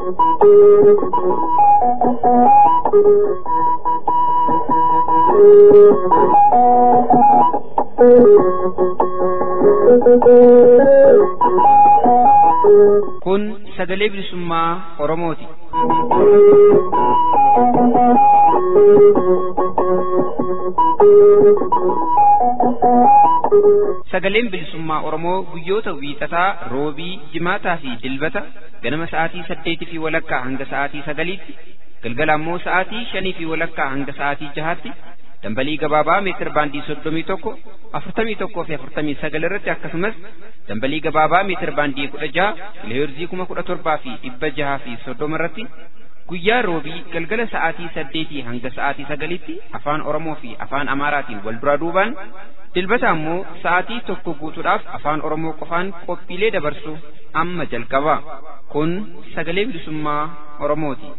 Kun sagalee bilisummaa Oromooti. Sagaleen bilisummaa Oromoo guyyoota wiixataa, roobii, jimaataa fi dilbata ganama sa'aatii saddeetii fi walakkaa hanga sa'aatii sagaliitti, galgala ammoo sa'aatii shanii fi walakkaa hanga sa'aatii jahaatti dambalii gabaabaa meetir baandii soddomii tokko afurtamii tokkoo fi afurtamii sagal irratti akkasumas dambalii gabaabaa meetir baandii kudha jaha kiloheerzii kuma kudha torbaa fi dhibba jahaa fi soddoma irratti guyyaa roobii galgala sa'aatii saddeetii hanga sa'aatii sagalitti afaan oromoo fi afaan amaaraatiin wal duraa duubaan dilbata ammoo sa'aatii tokko guutuudhaaf afaan oromoo qofaan qophiilee dabarsu amma jalqaba kun sagalee bilisummaa oromooti.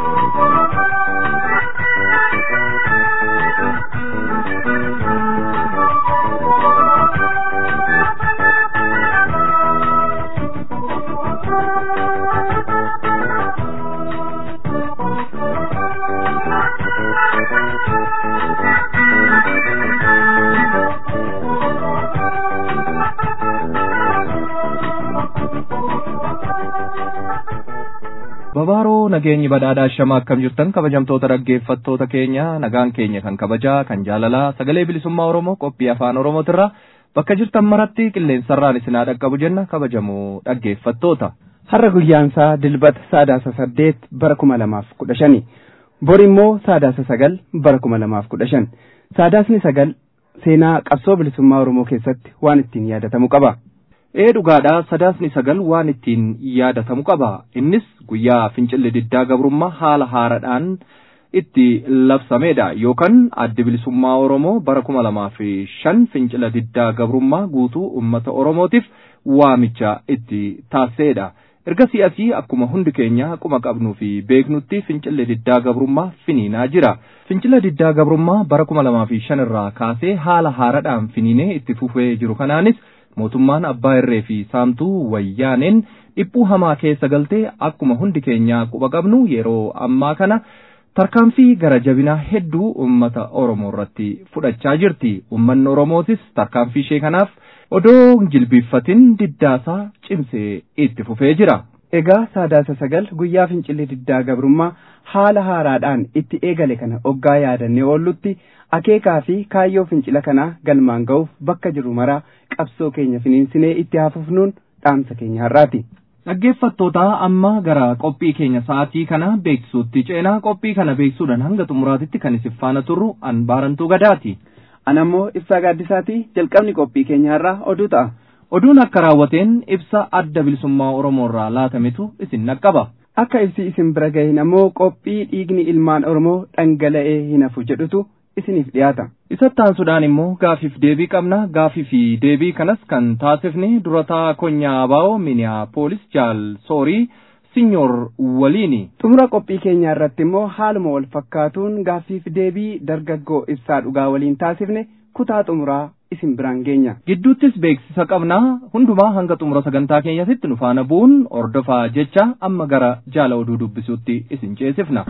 Babaaroo nageenyi badhaadhaa shama akkam jirtan kabajamtoota dhaggeeffattoota keenya nagaan keenya kan kabajaa kan jaalalaa sagalee bilisummaa Oromoo qophii afaan Oromootirraa bakka jirtan maratti qilleensarraan isinaa dhaqqabu jenna kabajamoo dhaggeeffattoota. Har'a guyyaansaa dilbata saadaasa saddeet bara kuma lamaaf kudha shani. Bor immoo saadaasa sagal bara kuma lamaaf kudha shan. Saadaasni sagal seenaa qabsoo bilisummaa Oromoo keessatti waan ittiin yaadatamu qaba. Ee dhugaadhaa sadaasni sagal waan ittiin yaadatamu qaba. Innis guyyaa fincilli diddaa gabrummaa haala haaraadhaan itti labsamedha yookaan addi bilisummaa Oromoo bara kuma lamaa fi shan fincila diddaa gabrummaa guutuu uummata Oromootiif waamicha itti taasisedha. Erga si'asii akkuma hundi keenya quma qabnuu fi beeknutti fincilli diddaa gabrummaa finiinaa jira. Fincila diddaa gabrummaa bara kuma lamaa fi shan irraa kaasee haala haaraadhaan finiinee itti fufee jiru kanaanis mootummaan abbaa irree fi saamtuu wayyaaneen dhiphuu hamaa keessa galtee akkuma hundi keenya quba qabnu yeroo ammaa kana tarkaanfii gara jabinaa hedduu uummata Oromoo irratti fudhachaa jirti. Uummanni Oromootis tarkaanfii ishee kanaaf odoo jilbiiffatin diddaasaa cimsee itti fufee jira. Egaa saadaasa sagal guyyaa fincilli diddaa gabrummaa haala haaraadhaan itti eegale kana oggaa yaadannee oollutti akeekaa fi kaayyoo fincila kanaa galmaan ga'uuf bakka jiru maraa qabsoo keenya finiinsinee itti hafufnuun dhaamsa keenya har'aati. Dhaggeeffattoota amma gara qophii keenya sa'aatii kana beeksisuutti ceenaa qophii kana beeksisuudhaan hanga xumuraatitti kan isin faana turru an baarantuu gadaati. An ammoo ibsaa gaaddisaati jalqabni qophii keenya har'aa oduu ta'a. Oduun akka raawwateen ibsa adda bilisummaa Oromoo irraa laatametu isin naqqaba. Akka ibsi isin bira gahin ammoo qophii dhiigni ilmaan Oromoo dhangala'ee hin hafu jedhutu isiniif dhiyaata. Isatti aansuudhaan immoo gaafiif deebii qabna. Gaafii fi deebii kanas kan taasifne durataa konyaa abaa'oo Miniyaapolis jaal soorii sinyoor waliini. Xumura qophii keenyaa irratti immoo haaluma wal fakkaatuun gaaffiif deebii dargaggoo ibsaa dhugaa waliin taasifne kutaa xumuraa isin biraan geenya. Gidduuttis beeksisa qabna. Hundumaa hanga xumura sagantaa keenyatti nu faana bu'uun ordofaa jecha amma gara jaala oduu dubbisuutti isin ceesifna.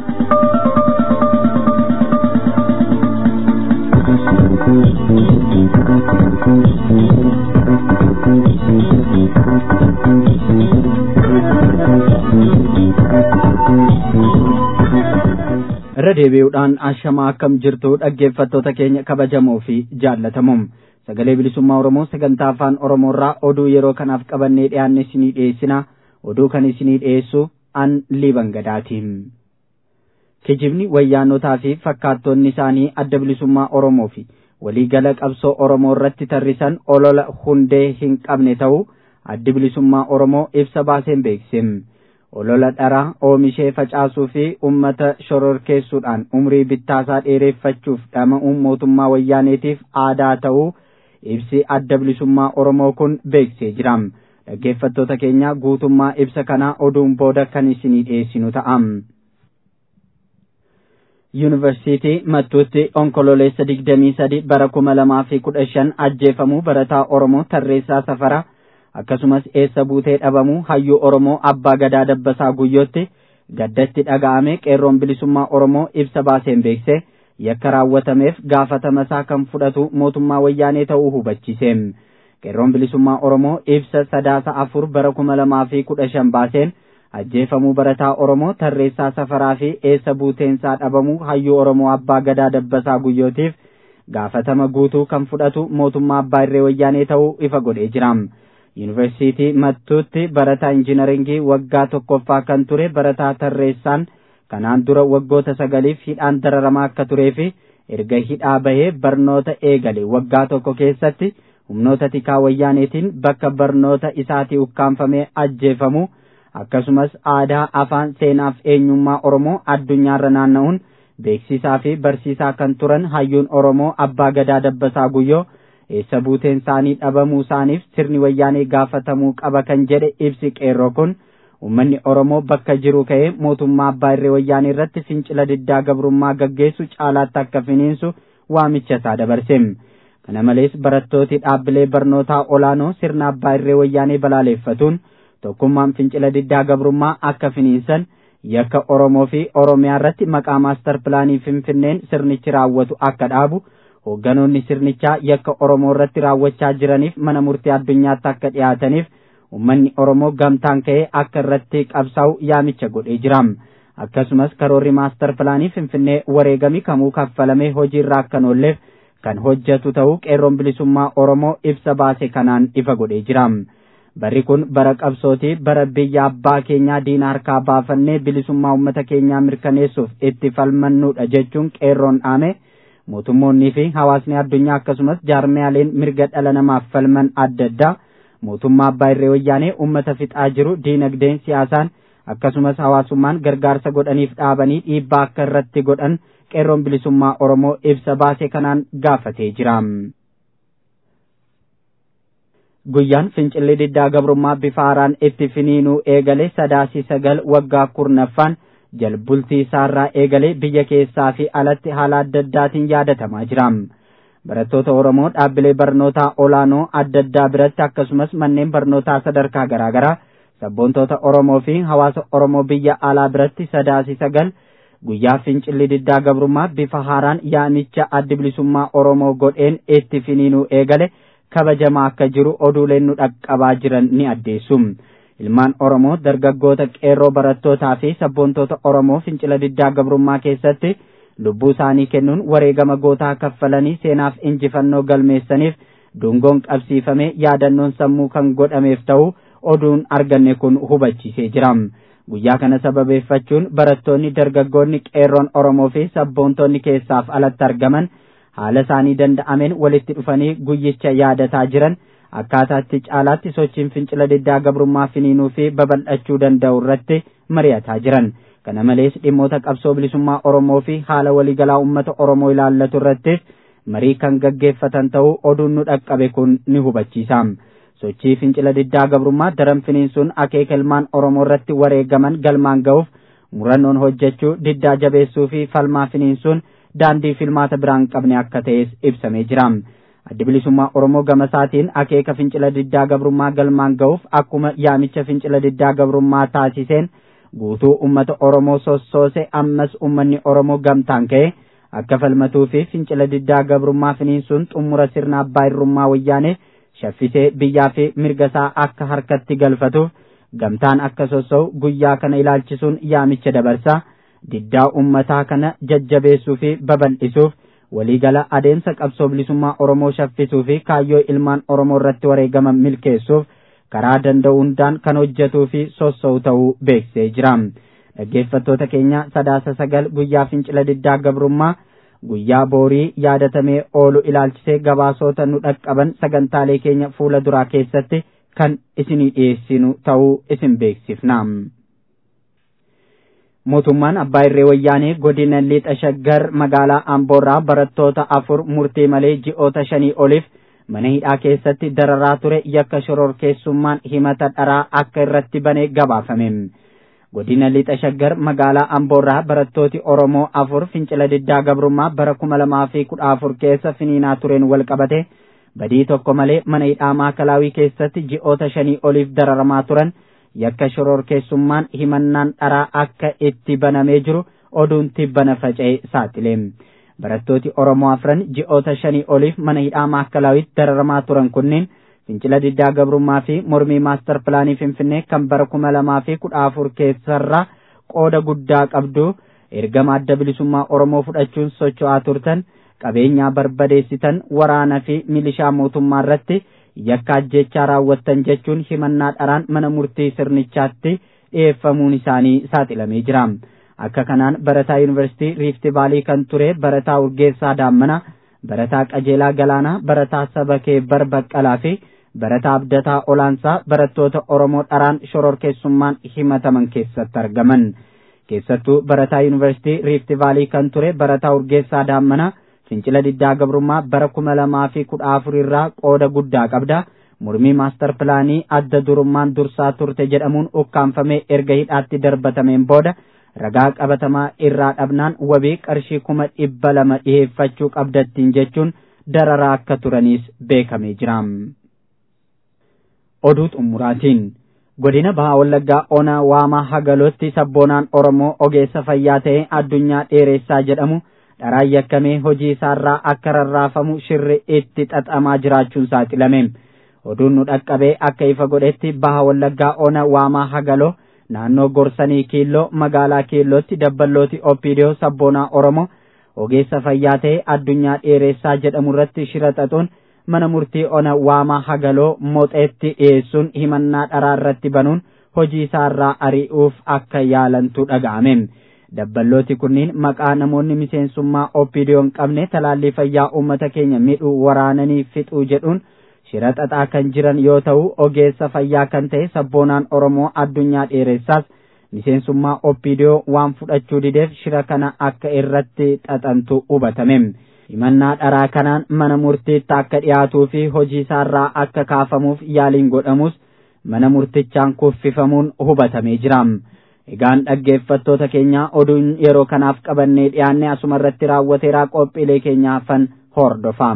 irra deebi'uudhaan ashamaa akkam jirtu dhaggeeffattoota keenya kabajamoo fi jaallatamuum sagalee bilisummaa oromoo sagantaa afaan oromoorraa oduu yeroo kanaaf qabannee dhiyaanne isinii dhiyeessina oduu kan isinii dhiyeessu an liiban gadaatiin kijibni wayyaanotaa fi fakkaattonni isaanii adda bilisummaa oromoo fi waliigala qabsoo oromoo irratti tarrisan olola hundee hin qabne ta'uu addi bilisummaa oromoo ibsa baaseen beeksise olola dharaa oomishee facaasuu fi ummata shororkeessuudhaan umrii bittaasaa dheereffachuuf dhama'uun mootummaa wayyaaneetiif aadaa ta'uu ibsi adda bilisummaa oromoo kun beeksisee jira dhaggeeffattoota keenya guutummaa ibsa kanaa oduun booda kan isinii dhiyeessinu ta'a. yuunivarsiitii mattuutti onkololeessa digdamii sadi bara kuma lamaa fi kudha shan ajjeefamuu barataa oromoo tarreessaa safara akkasumas eessa buutee dhabamuu hayyuu oromoo abbaa gadaa dabbasaa guyyootti gaddatti dhaga'ame qeerroon bilisummaa oromoo ibsa baaseen beekse yakka raawwatameef gaafatama isaa kan fudhatu mootummaa wayyaanee ta'uu hubachiise qeerroon bilisummaa oromoo ibsa sadaasa afur bara kuma lamaa fi kudha shan baaseen ajjeefamuu barataa oromoo tarreessaa safaraa fi eessa buuteensaa dhabamuu hayyuu oromoo abbaa gadaa dabbasaa guyyootiif gaafatama guutuu kan fudhatu mootummaa abbaa irree wayyaanee ta'uu ifa godhee jira. yuunivarsiitii mattuutti barataa injinaringii waggaa tokkoffaa kan ture barataa tarreessaan kanaan dura waggoota sagaliif hidhaan dararamaa akka turee fi erga hidhaa bahee barnoota eegale waggaa tokko keessatti humnoota tikaa wayyaaneetiin bakka barnoota isaatii ukkaanfamee ajjeefamu akkasumas aadaa afaan seenaaf eenyummaa oromoo addunyaarra naanna'uun beeksisaa fi barsiisaa kan turan hayyuun oromoo abbaa gadaa dabbasaa guyyoo eessa buuteen isaanii dhabamuu isaaniif sirni wayyaanee gaafatamuu qaba kan jedhe ibsi qeerroo kun ummanni oromoo bakka jiru ka'ee mootummaa abbaa irree wayyaanee irratti fincila diddaa gabrummaa gaggeessu caalaatti akka finiinsu waamicha isaa dabarse kana malees barattooti dhaabbilee barnootaa olaanoo sirna abbaa irree wayyaanee balaaleeffatuun tokkummaan fincila diddaa gabrummaa akka finiinsan yakka oromoo fi oromiyaa irratti maqaa maastar pilaanii finfinneen sirnichi raawwatu akka dhaabu hoogganoonni sirnichaa yakka oromoo irratti raawwachaa jiraniif mana murtii addunyaatti akka dhiyaataniif ummanni oromoo gamtaan ka'ee akka irratti qabsaa'u yaamicha godhee jira akkasumas karoorri maastar pilaanii finfinnee wareegamii kamuu kaffalamee hojiirra akka oolleef kan hojjetu ta'uu qeerroon bilisummaa oromoo ibsa baase kanaan ifa godhee jira barri kun bara qabsootii bara biyya abbaa keenyaa diina harkaa baafannee bilisummaa uummata keenyaa mirkaneessuuf itti falmannuudha jechuun qeerroon dhaame mootummoonnii fi hawaasni addunyaa akkasumas jaarmiyaaleen mirga dhala namaaf falman adda addaa mootummaa abbaa irree wayyaanee uummata fixaa jiru diinagdeen siyaasaan akkasumas hawaasummaan gargaarsa godhaniif dhaabanii dhiibbaa akka irratti godhan qeerroon bilisummaa oromoo ibsa baase kanaan gaafatee jira. guyyaan fincilli diddaa gabrummaa bifa haaraan itti finiinuu eegale sadaasii sagal waggaa kurnaffaan jalbultii isaarraa eegalee biyya keessaa fi alatti haala adda addaatiin yaadatamaa jira. Barattoota Oromoo dhaabbilee barnootaa olaanoo adda addaa biratti akkasumas manneen barnootaa sadarkaa garaagaraa sabboontoota Oromoo fi hawaasa Oromoo biyya alaa biratti sadaasii sagal guyyaa fincilli diddaa gabrummaa bifa haaraan yaamicha addi bilisummaa Oromoo godheen itti finiinuu eegale kabajamaa akka jiru oduuleen nu dhaqqabaa jiran ni addeessu. ilmaan oromoo dargaggoota qeerroo barattootaa fi sabboontoota oromoo fincila diddaa gabrummaa keessatti lubbuu isaanii kennuun wareegama gootaa kaffalanii seenaaf injifannoo galmeessaniif dungoon qabsiifame yaadannoon sammuu kan godhameef ta'u oduun arganne kun hubachiisee jira guyyaa kana sababeeffachuun barattoonni dargaggoonni qeerroon oromoo fi sabboontonni keessaaf alatti argaman haala isaanii danda'ameen walitti dhufanii guyyicha yaadataa jiran akkaataatti caalaatti sochiin fincila diddaa gabrummaa finiinuu fi babal'achuu danda'u irratti mari'ataa jiran kana malees dhimmoota qabsoo bilisummaa oromoo fi haala waliigalaa uummata oromoo ilaallatu irratti marii kan gaggeeffatan ta'uu oduun nu dhaqqabe kun ni hubachiisa sochii fincila diddaa gabrummaa daran finiinsuun akeeka ilmaan oromoo irratti wareegaman galmaan ga'uuf murannoon hojjechuu diddaa jabeessuu fi falmaa finiinsuun daandii filmaata biraan qabne akka ta'es ibsamee jira. addi bilisummaa oromoo gama isaatiin akeeka fincila diddaa gabrummaa galmaan ga'uuf akkuma yaamicha fincila diddaa gabrummaa taasiseen guutuu ummata oromoo sossoose ammas ummanni oromoo gamtaan ka'e akka falmatuu fi fincila diddaa gabrummaa finiinsuun xumura sirna abbaa irrummaa wayyaanee shaffisee biyyaa fi mirga isaa akka harkatti galfatuuf gamtaan akka sossa'u guyyaa kana ilaalchisuun yaamicha dabarsaa diddaa ummataa kana jajjabeessuu fi babal'isuuf waliigala adeemsa qabsoo bilisummaa Oromoo shaffisuu fi kaayyoo ilmaan Oromoo irratti wareegaman milkeessuuf karaa danda'u hundaan kan hojjetuu fi sossa'u ta'uu beeksisee jira. Dhaggeeffattoota keenya sadaasa sagal guyyaa fincila diddaa gabrummaa guyyaa boorii yaadatamee oolu ilaalchisee gabaasota nu dhaqqaban sagantaalee keenya fuula duraa keessatti kan isinii dhiyeessinu ta'uu isin beeksifna. mootummaan abbaa irree wayyaanee godina lixa shaggar magaalaa amboorraa barattoota afur murtii malee ji'oota shanii oliif mana hidhaa keessatti dararaa ture yakka shororkeessummaan himata dharaa akka irratti bane gabaafame godina lixa shaggar magaalaa amboorraa barattooti oromoo afur fincila diddaa gabrummaa bara kuma lamaa fi kudha afur keessa finiinaa tureen wal qabate badii tokko malee mana hidhaa maakalaawii keessatti ji'oota shanii oliif dararamaa turan yakka shororkeessummaan himannaan dharaa akka itti banamee jiru oduun tibbana faca'ee saaxile. Barattooti Oromoo afran ji'oota shanii oliif mana hidhaa maakkalawitti dararamaa turan kunneen fincila diddaa gabrummaa fi mormii maastar pilaanii finfinnee kan bara kuma lamaa fi kudha afur keessarraa qooda guddaa qabdu ergama adda bilisummaa Oromoo fudhachuun socho'aa turtan qabeenyaa barbadeessitan waraana fi milishaa mootummaa irratti yakka ajjechaa raawwattan jechuun himannaa dharaan mana murtii sirnichaatti dhiyeeffamuun isaanii saaxilamee jira. Akka kanaan barataa yuunivarsiitii Riifti Vaalii kan ture barataa Urgeessaa Daammana, barataa Qajeelaa Galaanaa, barataa Sabakee Barbaqqalaa fi barataa Abdataa Olaansaa barattoota Oromoo dharaan shororkeessummaan himataman keessatti argaman. Keessattuu barataa yuunivarsiitii Riifti Vaalii kan ture barataa Urgeessaa Daammana fincila diddaa gabrummaa bara kuma lamaa fi kudha afur irraa qooda guddaa qabda. Mormii maastar pilaanii adda durummaan dursaa turte jedhamuun ukkaanfamee erga hidhaatti darbatameen booda ragaa qabatamaa irraa dhabnaan wabii qarshii kuma dhibba lama dhiheeffachuu qabdattiin jechuun dararaa akka turaniis beekamee jira. Oduu xumuraatiin godina bahaa wallaggaa ona waamaa hagalootti sabboonaan oromoo ogeessa fayyaa ta'e addunyaa dheeressaa jedhamu dharaan yakkamee hojii isaarraa akka rarraafamu shirri itti xaxamaa jiraachuun saaxilame. Oduun nu dhaqqabee akka ifa godhetti baha wallaggaa ona waamaa hagaloo naannoo gorsanii kiilloo magaalaa kiillootti dabballooti opiidiyoo sabboonaa oromoo ogeessa fayyaa ta'e addunyaa dheeressaa jedhamu irratti shira xaxuun mana murtii ona waamaa hagaloo moxeetti dhiyeessuun himannaa dharaa irratti banuun hojii isaarraa ari'uuf akka yaalantu dhaga'ame. Dabballooti kunniin maqaa namoonni miseensummaa opiidiyoo hin qabne talaallii fayyaa uummata keenya midhuu waraananii fixuu jedhuun shira xaxaa kan jiran yoo ta'u ogeessa fayyaa kan ta'e sabboonaan oromoo addunyaa dheeressaas miseensummaa opiidiyoo waan fudhachuu dideef shira kana akka irratti xaxantu hubatame. himannaa dharaa kanaan mana murtiitti akka dhiyaatuu fi hojii isaarraa akka kaafamuuf yaaliin godhamus mana murtichaan kuffifamuun hubatamee jira. Egaan dhaggeeffattoota keenya oduun yeroo kanaaf qabannee dhiyaanne asuma irratti raawwateeraa qophiilee keenya hafan hordofaa.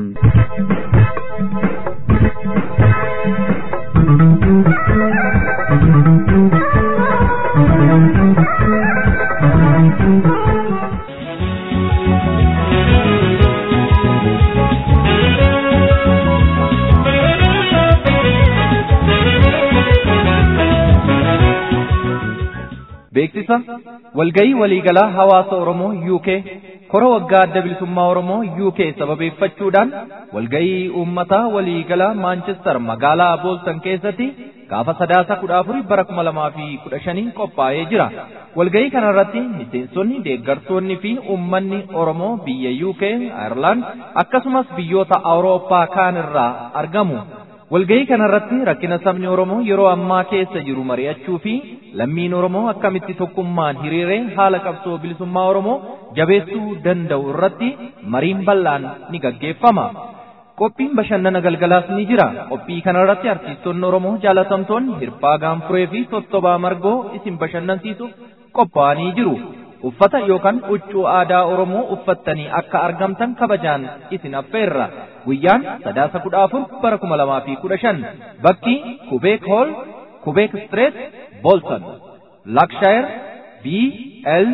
beeksisa walgayii waliigalaa hawaasa Oromoo UK kora waggaa adda bilisummaa Oromoo UK sababeeffachuudhaan walgayii uummataa waliigalaa Maanchestar magaalaa Booltan keessatti gaafa sadaasa kudha afurii bara kuma lamaa fi kudha shanii qophaa'ee jira. Walgayii kanarratti miseensonni deeggartoonni fi uummanni Oromoo biyya UK, Ireland akkasumas biyyoota Awurooppaa kaan irraa argamu. Walgayii kanarratti rakkina sabni Oromoo yeroo ammaa keessa jiru mari'achuu fi lammiin Oromoo akkamitti tokkummaan hiriiree haala qabsoo bilisummaa Oromoo jabeessuu danda'u irratti mariin bal'aan ni gaggeeffama. Qophiin bashannana galgalaas ni jira. Qophii kanarratti artiistonni Oromoo jaalatamtoonni Hirphaa Gaanfuree fi Tottobaa Margoo isin bashannansiisuuf qophaa'anii jiru. Uffata yookaan huccuu aadaa Oromoo uffattanii akka argamtan kabajaan isin affeerra. Guyyaan sadaasa kudha afur bara kuma lamaa fi kudha shan. Bakki Kubeek Hool, Kubeek Street, Bolton. Lakshire BL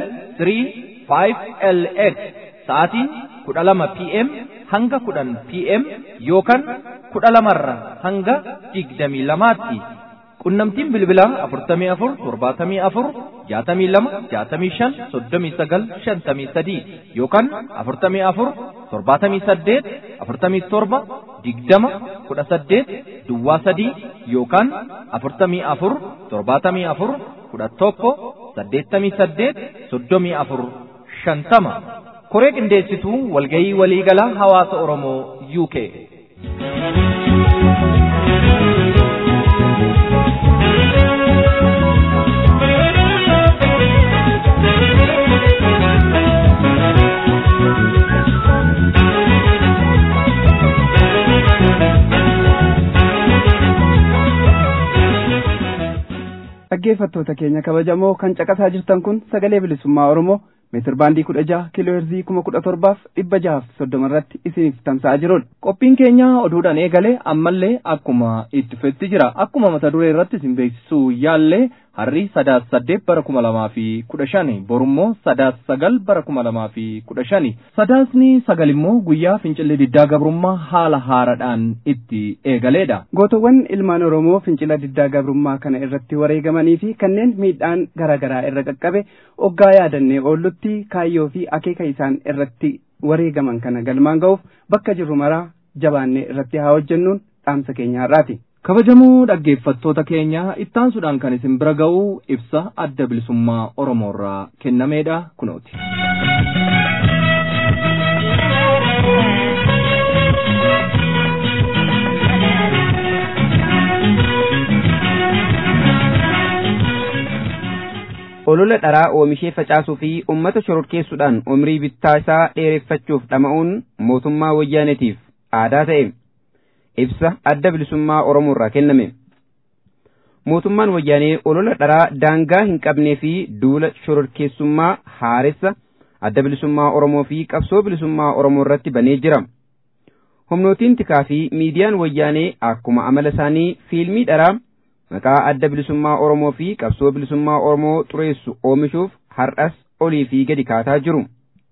35LX. Sa'aatiin kudha lama PM hanga kudhan PM yookaan kudha lamarra hanga digdamii lamaatti. Qunnamtiin bilbilaa afurtamii afur torbaatamii afur jaatamii lama jaatamii shan soddomii sagal shantamii sadii yookaan afurtamii afur torbaatamii saddeet afurtamii torba digdama kudha saddeet duwwaa sadii yookaan afurtamii afur torbaatamii afur kudha tokko saddeettamii saddeet soddomii afur shantama. Koree qindeessituu walgayii waliigalaa hawaasa Oromoo UK. dhaggeeffattoota keenya kabajamoo kan caqasaa jirtan kun sagalee bilisummaa oromoo meetir baandii kudha jaha kiiloo heerzii kuma kudha torbaaf dhibba jahaaf soddoma irratti isiniif tamsa'aa jirudha. Qophiin keenya oduudhaan eegale ammallee akkuma itti fufetti jira. Akkuma mata duree irratti isin beeksisuu yaallee harri sadaas saddeet bara kuma lamaa fi kudha shani borummoo sadaas sagal bara kuma lamaa fi kudha shani sadaasni sagal immoo guyyaa fincilli diddaa gabrummaa haala haaraadhaan itti eegaleedha. Gootowwan ilmaan Oromoo fincila diddaa gabrummaa kana irratti wareegamanii fi kanneen miidhaan garaagaraa irra qaqqabe oggaa yaadannee oollutti kaayyoo fi akeeka isaan irratti wareegaman kana galmaan ga'uuf bakka jirru maraa jabaannee irratti haa hojjennuun dhaamsa keenya har'aati. Kabajamoo dhaggeeffattoota keenya ittaansuudhaan kan isin bira ga'u ibsa adda bilisummaa Oromoorraa kennameedha kunooti. olola dharaa oomishee facaasuu fi ummata shororkeessuudhaan umrii bittaa isaa dheereffachuuf dhama'uun mootummaa wayyaaneetiif aadaa ta'e ibsa adda bilisummaa Oromoo irraa kenname. Mootummaan wayyaanee olola dharaa daangaa hin qabnee fi duula shororkeessummaa haaressa adda bilisummaa Oromoo fi qabsoo bilisummaa Oromoo irratti banee jira. Humnootiin tikaa fi miidiyaan wayyaanee akkuma amala isaanii fiilmii dharaa maqaa adda bilisummaa Oromoo fi qabsoo bilisummaa Oromoo xureessu oomishuuf har'as olii fi gadi kaataa jiru.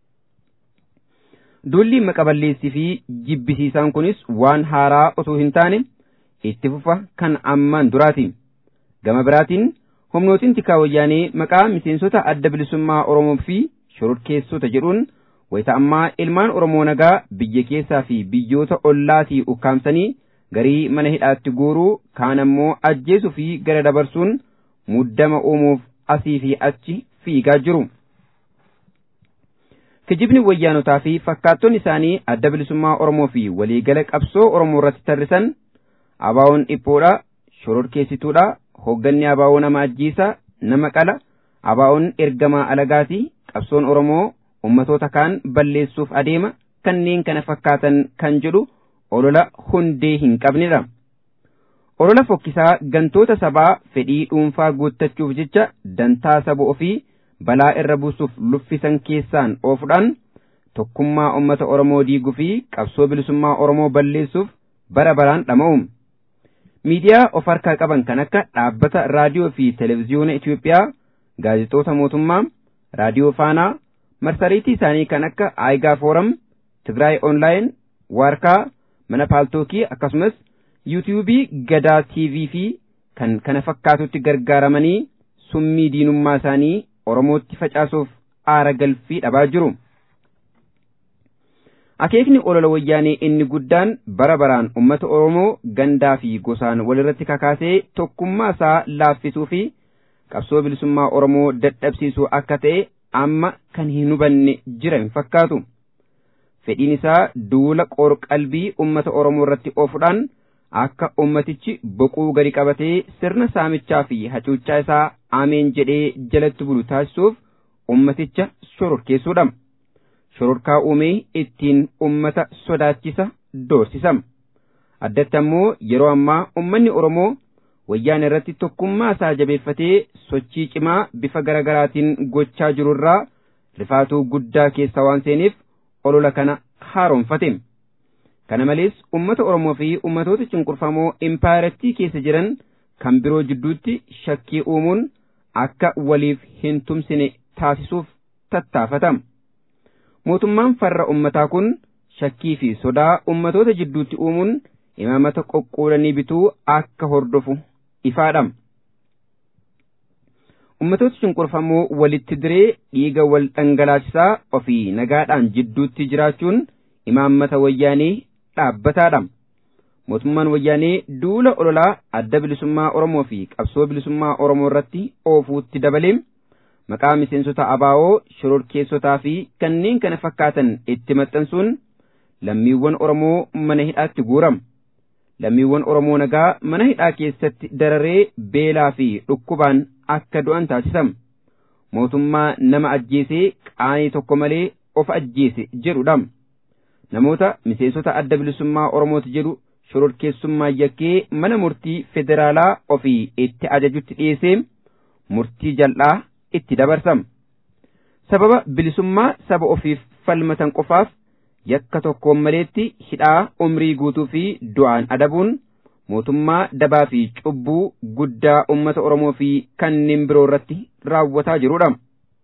Duulli maqaballeessii fi jibbisiisaan kunis waan haaraa osoo hin taane itti fufa kan ammaan duraati. Gama biraatiin humnootiin tikaa wayyaanee maqaa miseensota adda bilisummaa Oromoo fi shororkeessota jedhuun wayita ammaa ilmaan Oromoo nagaa biyya keessaa fi biyyoota ollaatii ukkaamsanii garii mana hidhaatti guuruu kaan ammoo ajjeesuu fi gara dabarsuun muddama uumuuf asii fi achi fiigaa jiru. Kijibni wayyaanotaa fi fakkaattonni isaanii adda bilisummaa Oromoo fi waliigala qabsoo Oromoo irratti tarrisan abaawoon dhiphoodha, shororkeessituudha, hoogganni abaawoo nama ajjiisa, nama qala, abaawoon ergamaa alagaati, qabsoon Oromoo ummatoota kaan balleessuuf adeema kanneen kana fakkaatan kan jedhu olola hundee hin qabnedha. Olola fokkisaa gantoota sabaa fedhii dhuunfaa guuttachuuf jecha dantaa saba ofii balaa irra buusuuf luffisan keessaan oofuudhaan tokkummaa uummata Oromoo diiguu fi qabsoo bilisummaa Oromoo balleessuuf bara baraan dhama'u. Miidiyaa of harkaa qaban kan akka dhaabbata raadiyoo fi televezyiyoona Itoophiyaa, gaazexoota mootummaa, raadiyoo faanaa, marsariitii isaanii kan akka Aayigaa Fooram, Tigraay Onlaayin, Waarkaa, mana paaltookii akkasumas yuutiyuubii gadaa TV fi kan kana fakkaatutti gargaaramanii summii diinummaa isaanii Oromootti facaasuuf aara galfii dhabaa jiru. Akeekni olola wayyaanee inni guddaan bara baraan uummata Oromoo gandaa fi gosaan walirratti kakaasee tokkummaa isaa laaffisuu fi qabsoo bilisummaa Oromoo dadhabsiisuu akka ta'e amma kan hin hubanne jira hin fakkaatu. Fedhiin isaa duula qorqalbii uummata Oromoo irratti oofuudhaan akka ummatichi boquu gadi qabatee sirna saamichaa fi hacuuccaa isaa ameen jedhee jalatti bulu taasisuuf ummaticha shororkeessuudha. Shororkaa uumee ittiin ummata sodaachisa doorsisa. Addatti ammoo yeroo ammaa ummanni Oromoo wayyaan irratti tokkummaa isaa jabeeffatee sochii cimaa bifa garaagaraatiin gochaa jirurraa rifaatuu guddaa keessa waan seeniif olola kana haaromfate. Kana malees uummata Oromoo fi uummatoota cunqurfamoo impaayarattii keessa jiran kan biroo jidduutti shakkii uumuun akka waliif hin tumsine taasisuuf tattaafata. Mootummaan farra uummataa kun shakkii fi sodaa uummatoota jidduutti uumuun imaamata qoqqoodanii bituu akka hordofu ifaadha. Uummatoota cunqurfamoo walitti diree dhiiga wal dhangalaachisaa ofii nagaadhaan jidduutti jiraachuun imaammata wayyaanee dhaabbataadha. Mootummaan wayyaanee duula ololaa adda bilisummaa Oromoo fi qabsoo bilisummaa Oromoo irratti oofuutti dabalee maqaa miseensota abaa'oo shororkeessotaa fi kanneen kana fakkaatan itti maxxansuun lammiiwwan Oromoo mana hidhaatti guurama. Lammiiwwan Oromoo nagaa mana hidhaa keessatti dararee beelaa fi dhukkubaan akka du'an taasisama. Mootummaa nama ajjeesee qaanii tokko malee of ajjeese jedhudha. Namoota miseensota adda bilisummaa Oromooti jedhu shororkeessummaa yakkee mana murtii federaalaa ofii itti ajajutti dhiyeessee murtii jal'aa itti dabarsama. sababa bilisummaa saba ofiif falmatan qofaaf yakka tokkoon maleetti hidhaa umrii guutuu fi du'aan adabuun mootummaa dabaa fi cubbuu guddaa ummata Oromoo fi kanneen biroo irratti raawwataa jirudha.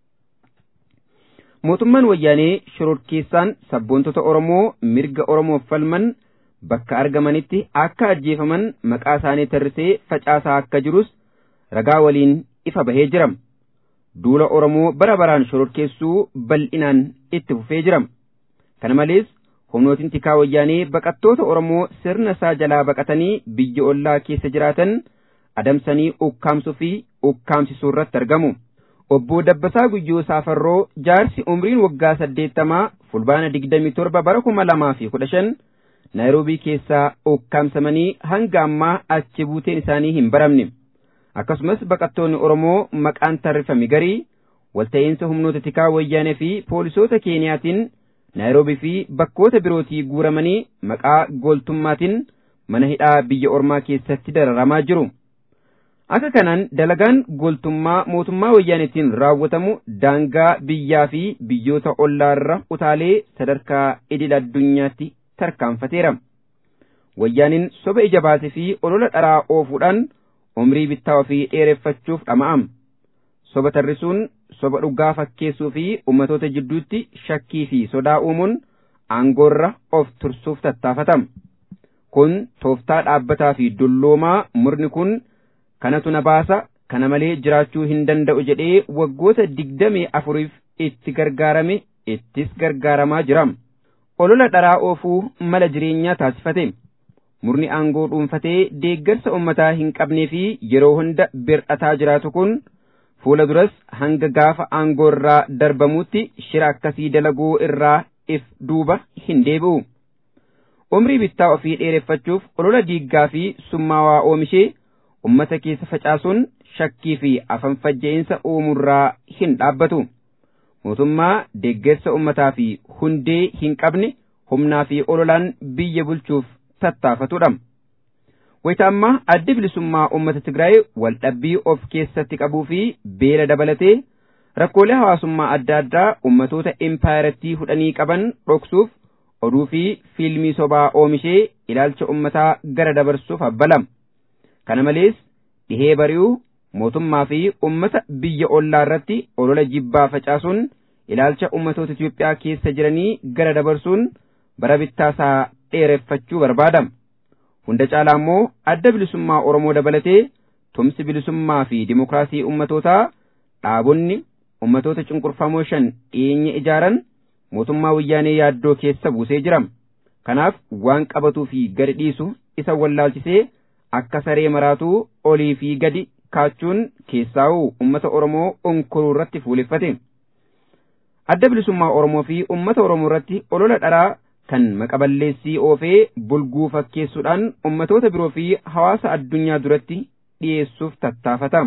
Mootummaan wayyaanee shororkeessaan sabboontota Oromoo mirga Oromoof falman bakka argamanitti akka ajjeefaman maqaa isaanii tarrisee facaasaa akka jirus ragaa waliin ifa bahee jira. Duula Oromoo bara baraan shororkeessuu bal'inaan itti fufee jira. Kana malees humnootiin tikaa wayyaanee baqattoota Oromoo sirna isaa jalaa baqatanii biyya ollaa keessa jiraatan adamsanii ukkaamsuu fi ukkaamsisuu irratti argamu. Obbo Dabbasaa Guyyoo Saafarroo jaarsi umriin waggaa saddeettamaa fulbaana digdamii torba bara kuma lamaa fi kudha shan Naayiroobii keessaa ukkaamsamanii hanga ammaa achi buuteen isaanii hin baramne. Akkasumas baqattoonni Oromoo maqaan tarrifame garii walta'iinsa humnoota tikaa wayyaanee fi poolisoota Keeniyaatiin Naayiroobii fi bakkoota birootii guuramanii maqaa gooltummaatiin mana hidhaa biyya ormaa keessatti dararamaa jiru. Akka kanaan dalagaan gooltummaa mootummaa wayyaaneetiin raawwatamu daangaa biyyaa fi biyyoota ollaarra utaalee sadarkaa idil addunyaatti tarkaanfateera. Wayyaaniin soba ija baasee fi olola dharaa oofuudhaan umrii bittaa ofii dheereffachuuf dhama'am. Soba tarrisuun soba dhugaa fakkeessuu fi ummatoota jidduutti shakkii fi sodaa uumuun aangoorra of tursuuf tattaafatama. Kun tooftaa dhaabbataa fi dulloomaa murni kun kanatu na baasa kana malee jiraachuu hin danda'u jedhee waggoota digdamii afuriif itti gargaarame ittis gargaaramaa jira. Olola dharaa oofuu mala jireenyaa taasifate. Murni aangoo dhuunfatee deeggarsa ummataa hin qabnee fi yeroo hunda bir'ataa jiraatu kun fuula duras hanga gaafa aangoo irraa darbamuutti shira akkasii dalaguu irraa if duuba hin deebi'u. Umrii bittaa ofii dheereffachuuf olola diiggaa fi summaawaa oomishee ummata keessa facaasuun shakkii fi afanfajja'iinsa uumurraa hin dhaabbatu. Mootummaa deeggarsa ummataa fi hundee hin qabne humnaa fi ololaan biyya bulchuuf tattaafatudha. Wayita ammaa adda bilisummaa uummata Tigraay waldhabbii of keessatti qabuu fi beela dabalatee rakkoolee hawaasummaa adda addaa ummatoota empaayarattii hudhanii qaban dhoksuuf oduu fi fiilmii sobaa oomishee ilaalcha ummataa gara dabarsuuf abbalama. Kana malees dhihee bari'uu mootummaa fi ummata biyya ollaa irratti olola jibbaa facaasuun ilaalcha ummatoota Itiyoophiyaa keessa jiranii gara dabarsuun bara bittaasaa dheereffachuu barbaada. Hunda caalaa immoo adda bilisummaa Oromoo dabalatee tumsi bilisummaa fi dimokiraasii ummatootaa dhaabonni ummatoota cunqurfamoo shan dhiyeenya ijaaran mootummaa wayyaanee yaaddoo keessa buusee jira. Kanaaf waan qabatuu fi gadi dhiisu isa wallaalchisee akka saree maraatuu olii fi gadi kaachuun keessaa'uu ummata Oromoo onkoruu irratti fuuleffate. Adda bilisummaa Oromoo fi ummata Oromoo irratti olola dharaa kan maqaballeessii oofee bulguu fakkeessuudhaan ummatoota biroo fi hawaasa addunyaa duratti dhiyeessuuf tattaafata.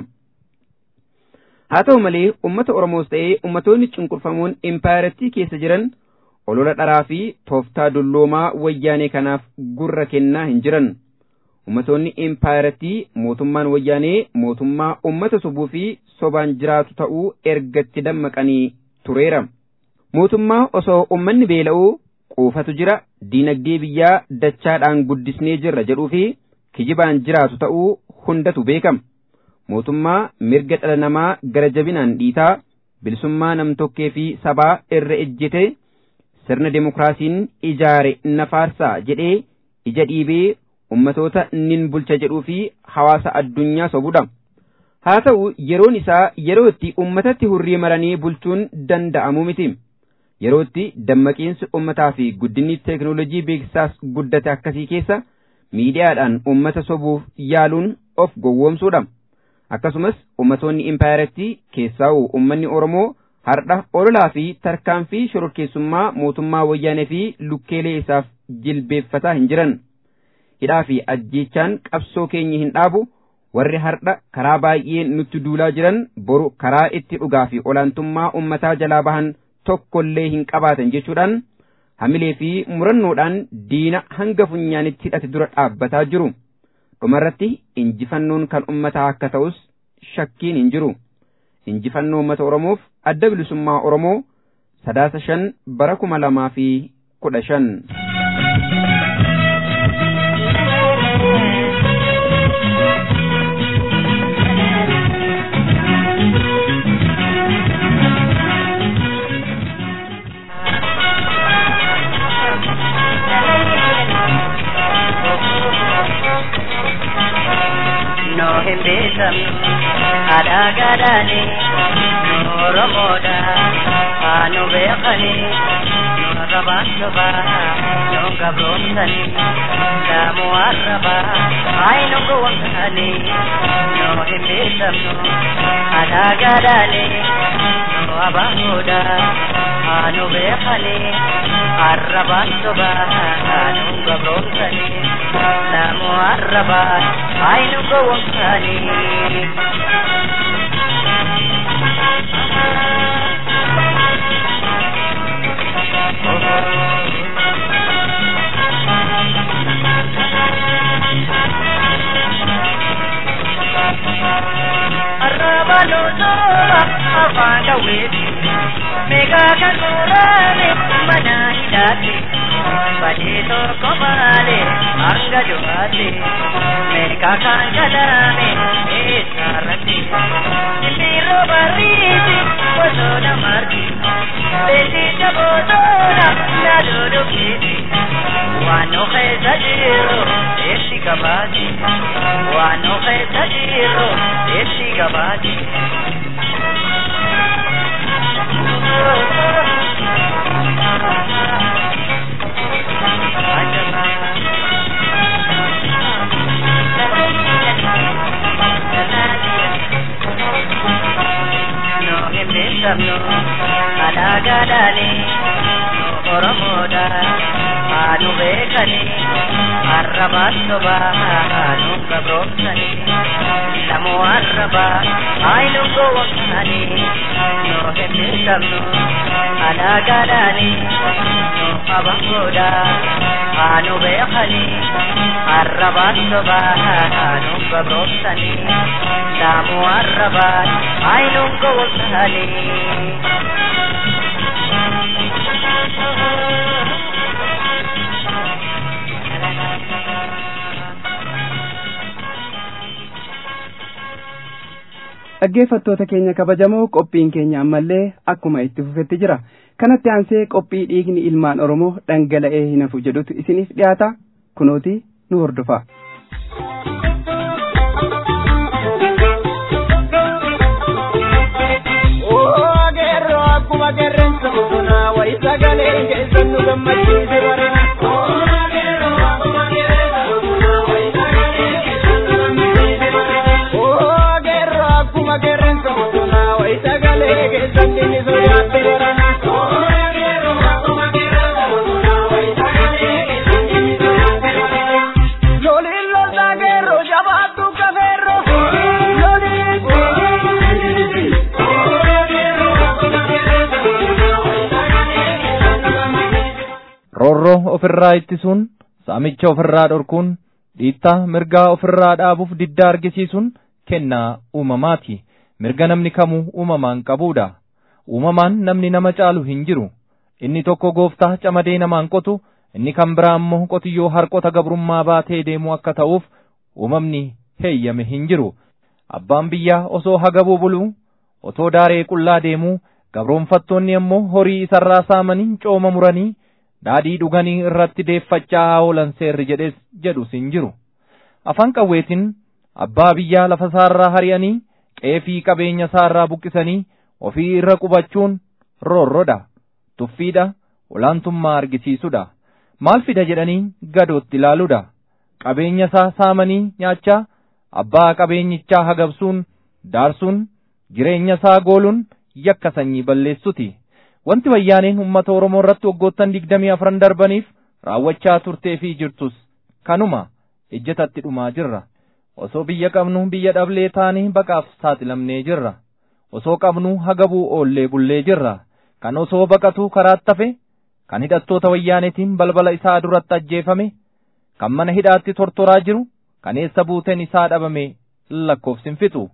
Haa ta'u malee ummata Oromoos ta'ee ummatoonni cunqurfamoon impaayarattii keessa jiran olola dharaa fi tooftaa dulloomaa wayyaanee kanaaf gurra kennaa hin jiran. Ummatoonni impaayarattii mootummaan wayyaanee mootummaa ummata sobuu fi sobaan jiraatu ta'uu ergatti dammaqanii tureera. Mootummaa osoo ummanni beela'uu quufatu jira diinagdee biyyaa dachaadhaan guddisnee jirra jedhuu fi kijibaan jiraatu ta'uu hundatu beekama. Mootummaa mirga dhala namaa gara jabinaan dhiitaa bilisummaa namtokkee fi sabaa irra ejjete sirna demokiraasiin ijaare nafaarsaa jedhee ija dhiibee ummatoota nin bulcha jedhuu fi hawaasa addunyaa sobudha. Haa ta'u yeroon isaa yeroo itti ummatatti hurrii maranii bulchuun danda'amu miti. Yeroo itti dammaqiinsi ummataa fi guddinni teekinooloojii beeksisaas guddate akkasii keessa miidiyaadhaan ummata sobuuf yaaluun of gowwoomsuudha. Akkasumas ummatoonni impaayarattii keessaa'u ummanni Oromoo hardha ololaa fi tarkaanfii shororkeessummaa mootummaa wayyaanee fi lukkeelee isaaf jilbeeffataa hin jiran. Hidhaa fi ajjeechaan qabsoo keenya hin dhaabu warri hardha karaa baay'ee nutti duulaa jiran boru karaa itti dhugaa fi olaantummaa ummataa jalaa bahan tokkollee hin qabaatan jechuudhaan hamilee fi murannoodhaan diina hanga funyaanitti hidhate dura dhaabbataa jiru. dhumarratti injifannoon kan ummataa akka ta'us shakkiin hin jiru. injifannoo uummata Oromoof adda bilisummaa Oromoo sadaasa shan bara kuma lamaa fi kudha shan. no hin beekamnu haadhaa gaadhaani nu oromoodha haa nu beekani nu arrabaan sobaa nu gabroomsani daamu arrabaa haay nu gowwamsani nu hin beekamnu haadhaa gaadhaani nu abaahoodha haa nu beekani arrabaan sobaa nu gabroomsani daamu arrabaa haay nu gowwamsani Arrabaluutoba afaan dhawweeti meeqaa kan muraane mana hidhaate badee tokko malee hanga du'aate meeqaa kan kalaame eessarratti simbirroo barriiti bosona margi beeksisa bosona naadoo keeti waan nu keessa jiru eessi gabaati waan nu keessa jiru eessi gabaati. No hin beekamnu haadhaa gaadhaani nu oromoodha haa nu beekani arrabaan sobaa haa nu gabroomsani lamu arrabaa haa nu gowwomsani nu hin beekamnu haadhaa gaadhaani nu abahoodha haa nu beekani arrabaan sobaa haa nu gabroomsani lamu arrabaa haa nu gowwomsani. dhaggeeffattoota keenya kabajamoo qophiin keenya ammallee akkuma itti fufetti jira kanatti aansee qophii dhiigni ilmaan oromoo dhangala'ee hin hafu jedhutu isiniif dhiyaata kunooti nu hordofa. Sagalee keessan nu gammachiise barana. roorroo ofirraa ittisuun saamicha ofirraa dhorkuun dhiittaa mirgaa ofirraa dhaabuuf diddaa argisiisuun kennaa uumamaati mirga namni kamuu uumamaan qabuudha uumamaan namni nama caalu hin jiru inni tokko gooftaa camadee namaan qotu inni kan biraa immoo qotiyyoo harqota gabrummaa baatee deemu akka ta'uuf uumamni heeyyame hin jiru abbaan biyyaa osoo hagabuu buluu otoo daaree qullaa deemuu gabroonfattoonni immoo horii isarraa saamanii cooma muranii daadhii dhuganii irratti deeffachaa oolan seerri jedhes jedhus hin jiru afaan qawweetiin abbaa biyyaa lafa isaarraa hari'anii qeefii qabeenya isaarraa buqqisanii ofii irra qubachuun roorrodha tuffiidha olaantummaa argisiisudha maal fida jedhanii gadootti ilaaluudha qabeenya isaa saamanii nyaachaa abbaa qabeenyichaa hagabsuun daarsuun jireenya isaa gooluun yakka sanyii balleessuti wanti wayyaaneen uummata oromoo irratti waggoottan digdamii afran darbaniif raawwachaa turtee fi jirtus kanuma ejjetatti dhumaa jirra osoo biyya qabnu biyya dhablee taanee baqaaf saaxilamnee jirra osoo qabnu hagabuu oollee bullee jirra kan osoo baqatu karaatti hafe kan hidhattoota wayyaanetiin balbala isaa duratti ajjeefame kan mana hidhaatti tortoraa jiru kan eessa buuteen isaa dhabame lakkoofsin fixu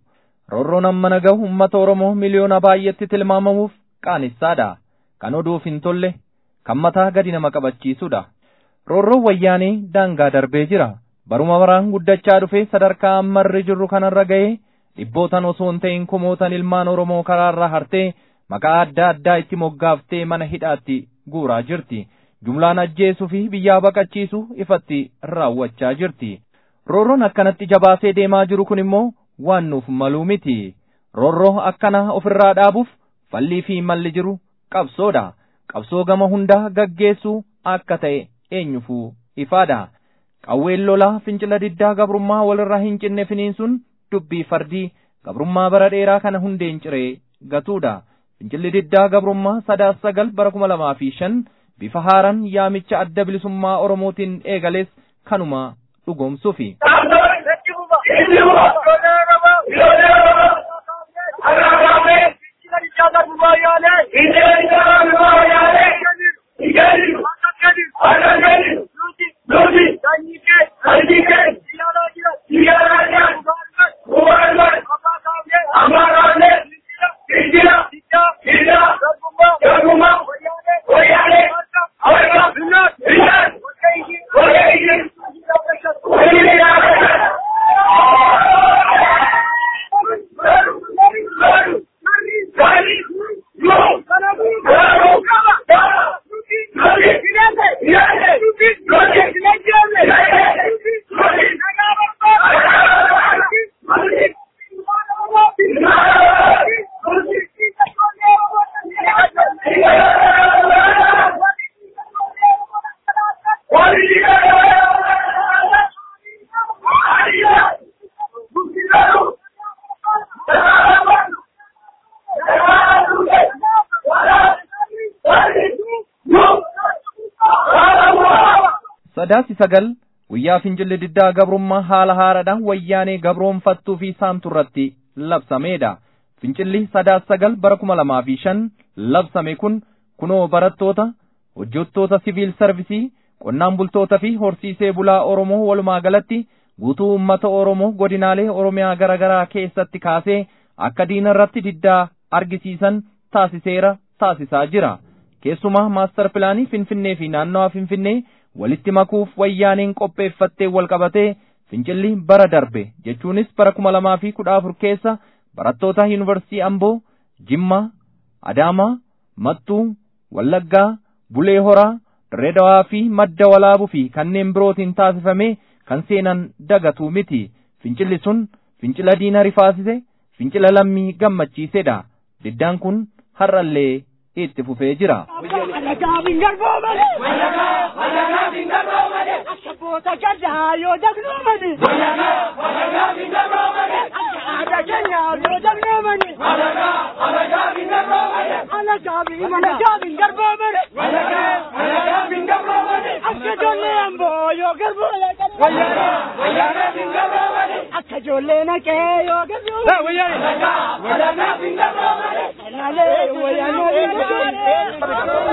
roorroon amma nagahu uummata Oromoo miliyoona baay'eetti tilmaamamuuf qaanessaadha. Kan oduuf hin tolle, kan mataa gadi nama qabachiisudha. Roorroon wayyaanee daangaa darbee jira. Baruma baraan guddachaa dhufee sadarkaa ammarri jirru kanarra ga'ee dhibbootan osoo hin ta'in kumootan ilmaan Oromoo karaarraa hartee maqaa adda addaa itti moggaaftee mana hidhaatti guuraa jirti. Jumlaan ajjeesuu fi biyyaa baqachiisu ifatti raawwachaa jirti. Roorroon akkanatti jabaasee deemaa jiru kun immoo waan nuuf maluu miti. Roorroo akkana ofirraa dhaabuuf fallii fi malli jiru qabsoodha. Qabsoo gama hundaa gaggeessuu akka ta'e eenyufuu ifaadha. Qawween lolaa fincila diddaa gabrummaa walirraa hin cinne finiinsuun dubbii fardii gabrummaa bara dheeraa kana hundeen ciree gatuudha. Fincilli diddaa gabrummaa sadaas sagal bara kuma lamaa fi shan bifa haaraan yaamicha adda bilisummaa Oromootiin eegales kanuma dhugoomsuufi. sadaasi sagal guyyaa fincilli diddaa gabrummaa haala haaraadhaan wayyaanee gabroonfattuu fi saamtu irratti labsameedha. Fincilli sadaas sagal bara kuma lamaa fi shan labsame kun kunoo barattoota, hojjettoota siviil sarvisii, qonnaan bultoota fi horsiisee bulaa Oromoo walumaa galatti guutuu uummata Oromoo godinaalee Oromiyaa garaa garaa keessatti kaasee akka diina irratti diddaa argisiisan taasiseera taasisaa jira. Keessumaa maastar pilaanii Finfinnee fi naannawaa Finfinnee walitti makuuf wayyaaneen qopheeffattee wal qabatee fincilli bara darbe jechuunis bara kuma lamaa fi kudha afur keessa barattoota yuunivarsiitii Amboo, Jimmaa, Adaamaa, Mattuu, Wallaggaa, Bulee Horaa, Dirreedawaa fi Madda Walaabuu fi kanneen birootiin taasifame kan seenan dagatu miti. Fincilli sun fincila diina rifaasise, fincila lammii gammachiisedha. Diddaan kun har'allee itti fufee jira. Ashaboota gaddaa yoo dagnoomani. Aadaa keenyaa yoo dagnoomani. Alagaabii malagaabii garboomani. Akka ijoollee amboo yoo garboomani. Akka ijoollee naqee yoo garboomani. Alaalee wayyaanee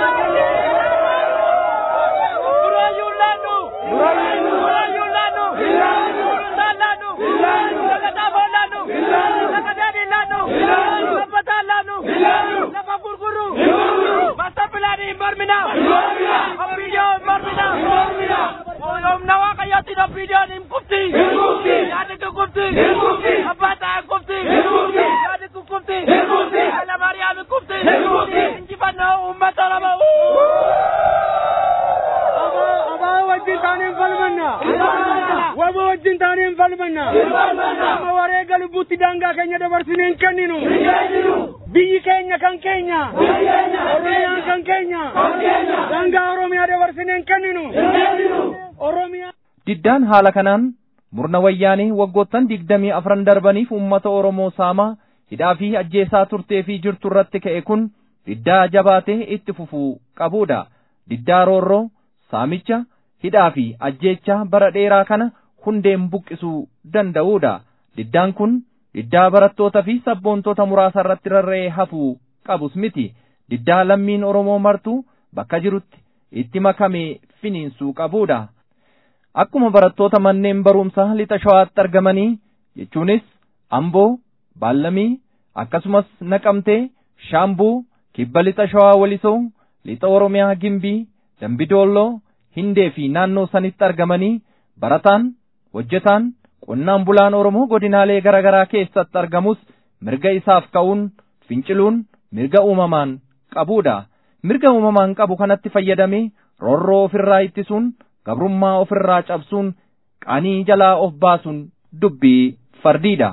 Waba wajjin taanee hin falmanna. Amma wareega lubbuutti daangaa keenya dabarsinee hin kenninu. Biyyi keenya kan keenya. Oromiyaan kan keenya. Daangaa Oromiyaa dabarsinee hin kenninu. Oromiyaa. Diddaan haala kanaan murna wayyaanee waggoottan digdamii afran darbaniif uummata Oromoo saamaa hidhaa fi ajjeesaa turtee fi jirtu irratti ka'e kun diddaa jabaatee itti fufuu qabudha. Diddaa roorroo, saamicha, hidhaa fi ajjeechaa bara dheeraa kana hundeen buqqisuu danda'udha. Diddaan kun diddaa barattoota fi sabboontota muraasa irratti rarra'ee hafuu qabus miti. Diddaa lammiin Oromoo martuu bakka jirutti itti makamee finiinsuu qabudha. Akkuma barattoota manneen barumsaa lixa shawaatti argamanii jechuunis Amboo, baallamii akkasumas naqamtee shaambuu kibba lixa shawaa walisoo lixa oromiyaa gimbii dambidoolloo hindee fi naannoo sanitti argamanii barataan hojjetaan qonnaan bulaan oromoo godinaalee garaagaraa keessatti argamus mirga isaaf ka'uun finciluun mirga uumamaan qabuudha mirga uumamaan qabu kanatti fayyadamee roorroo ofirraa ittisuun gabrummaa ofirraa cabsuun qaanii jalaa of baasuun dubbii fardiidha.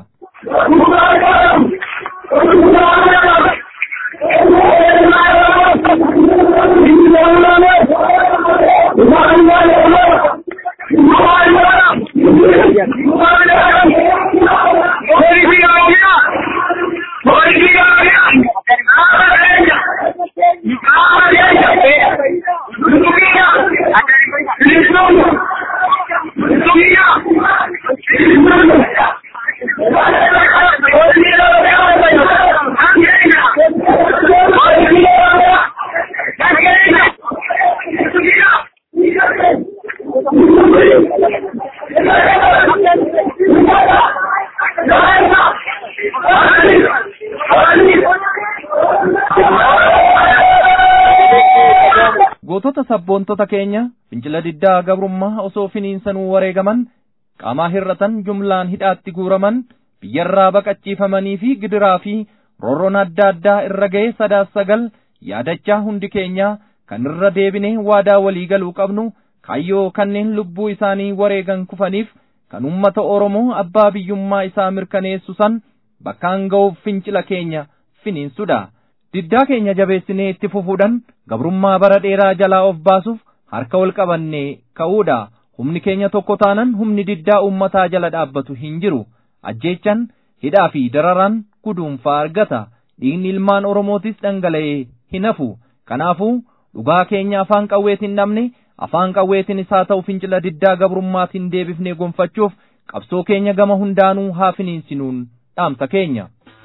gootota sabboontota keenya fincila diddaa gabrummaa osoo finiinsanuu wareegaman qaamaa hir'atan jumlaan hidhaatti guuraman biyyarraa baqachiifamanii fi gidiraa fi roorroon adda addaa irra ga'e sadaas sagal yaadachaa hundi keenya kan irra deebinee waadaa walii galuu qabnu kaayyoo kanneen lubbuu isaanii wareegan kufaniif kan ummata Oromoo abbaa biyyummaa isaa mirkaneessu san bakkaan ga'uuf fincila keenya finiinsudha. Diddaa keenya jabeessinee itti fufuudhaan gabrummaa bara dheeraa jalaa of baasuuf harka wal qabannee ka'uudha. Humni keenya tokko taanan humni diddaa uummataa jala dhaabbatu hin jiru. Ajjeechan hidhaa fi dararaan guduunfaa argata. Dhiigni ilmaan Oromootis dhangala'ee hin hafu. Kanaafuu dhugaa keenya afaan qawweetiin dhabne afaan qawweetiin isaa ta'u fincila diddaa gabrummaatiin deebifnee gonfachuuf qabsoo keenya gama hundaanuu haa finiinsinuun dhaamsa keenya.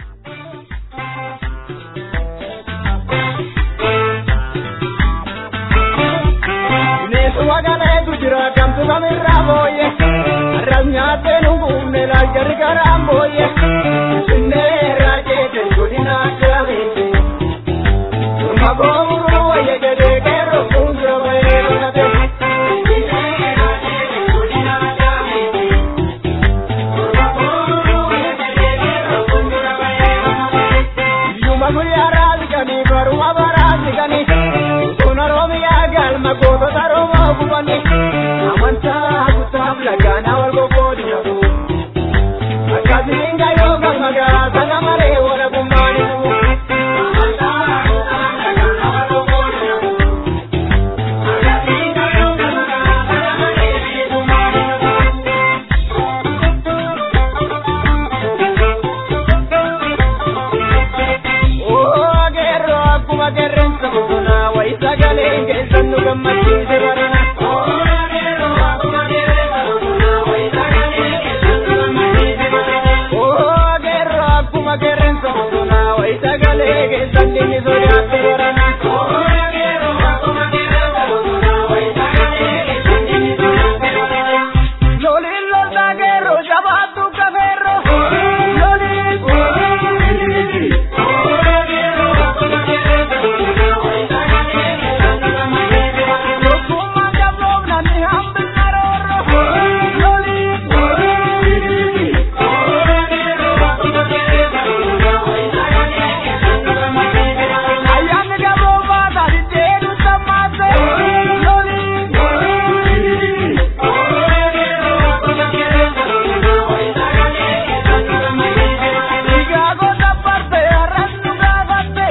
Wagaleetu jira kamtu kamirraa booye arras nyaattee nuguumne laaljarri garaan booye sinnee irraa jeete godina akkameete maboo muruu wayya jedhee keeroo fuuldura bahee dhokate. Yuma guyyaa raasikanii baruma baraasikanii sun Oromiyaa galma gootota Oromoo gubanii amantaa kutaaf lagaanaa wal gogoodina akkasiin gayyoo gammadaa sana malee wala gummaanisu. Ogeerroo akkuma qeerransa bosonaa wayi sagalee keessan nu gammachiise barana. Ogeerroo akkuma qeerransa bosonaa wayi sagalee keessan dhimmi sodaatte barana. Loliin loltaa geerroo jabaattu kafeerroo. Loliin. Tokkummaa qaboof namni hambina roorroo. Loliin. Ayyaanni qaboof baataa diddeenu sammaatte. Loliin. Chicago tapparte arrantu gaafatte.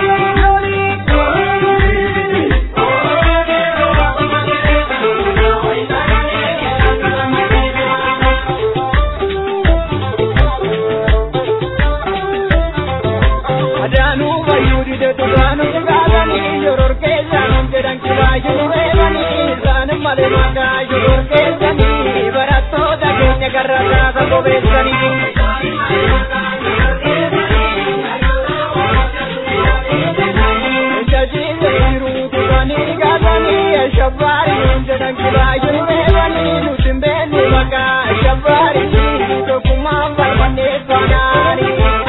Loliin. Adaanuu bayyuu dide dhugaanuu dhugaatanii yoror keessanii jedhan kiraayyuu reebanii isaan malee maqaa yoror keessanii barattoota keenya garra kaasa bobeessanii. Jajiile jiruu turanii gaatanii shabbaarii jedhan kiraayyuu reebanii nuti hin beekne maqaa shabbaarii tokkummaan barbaanneeffanaanii.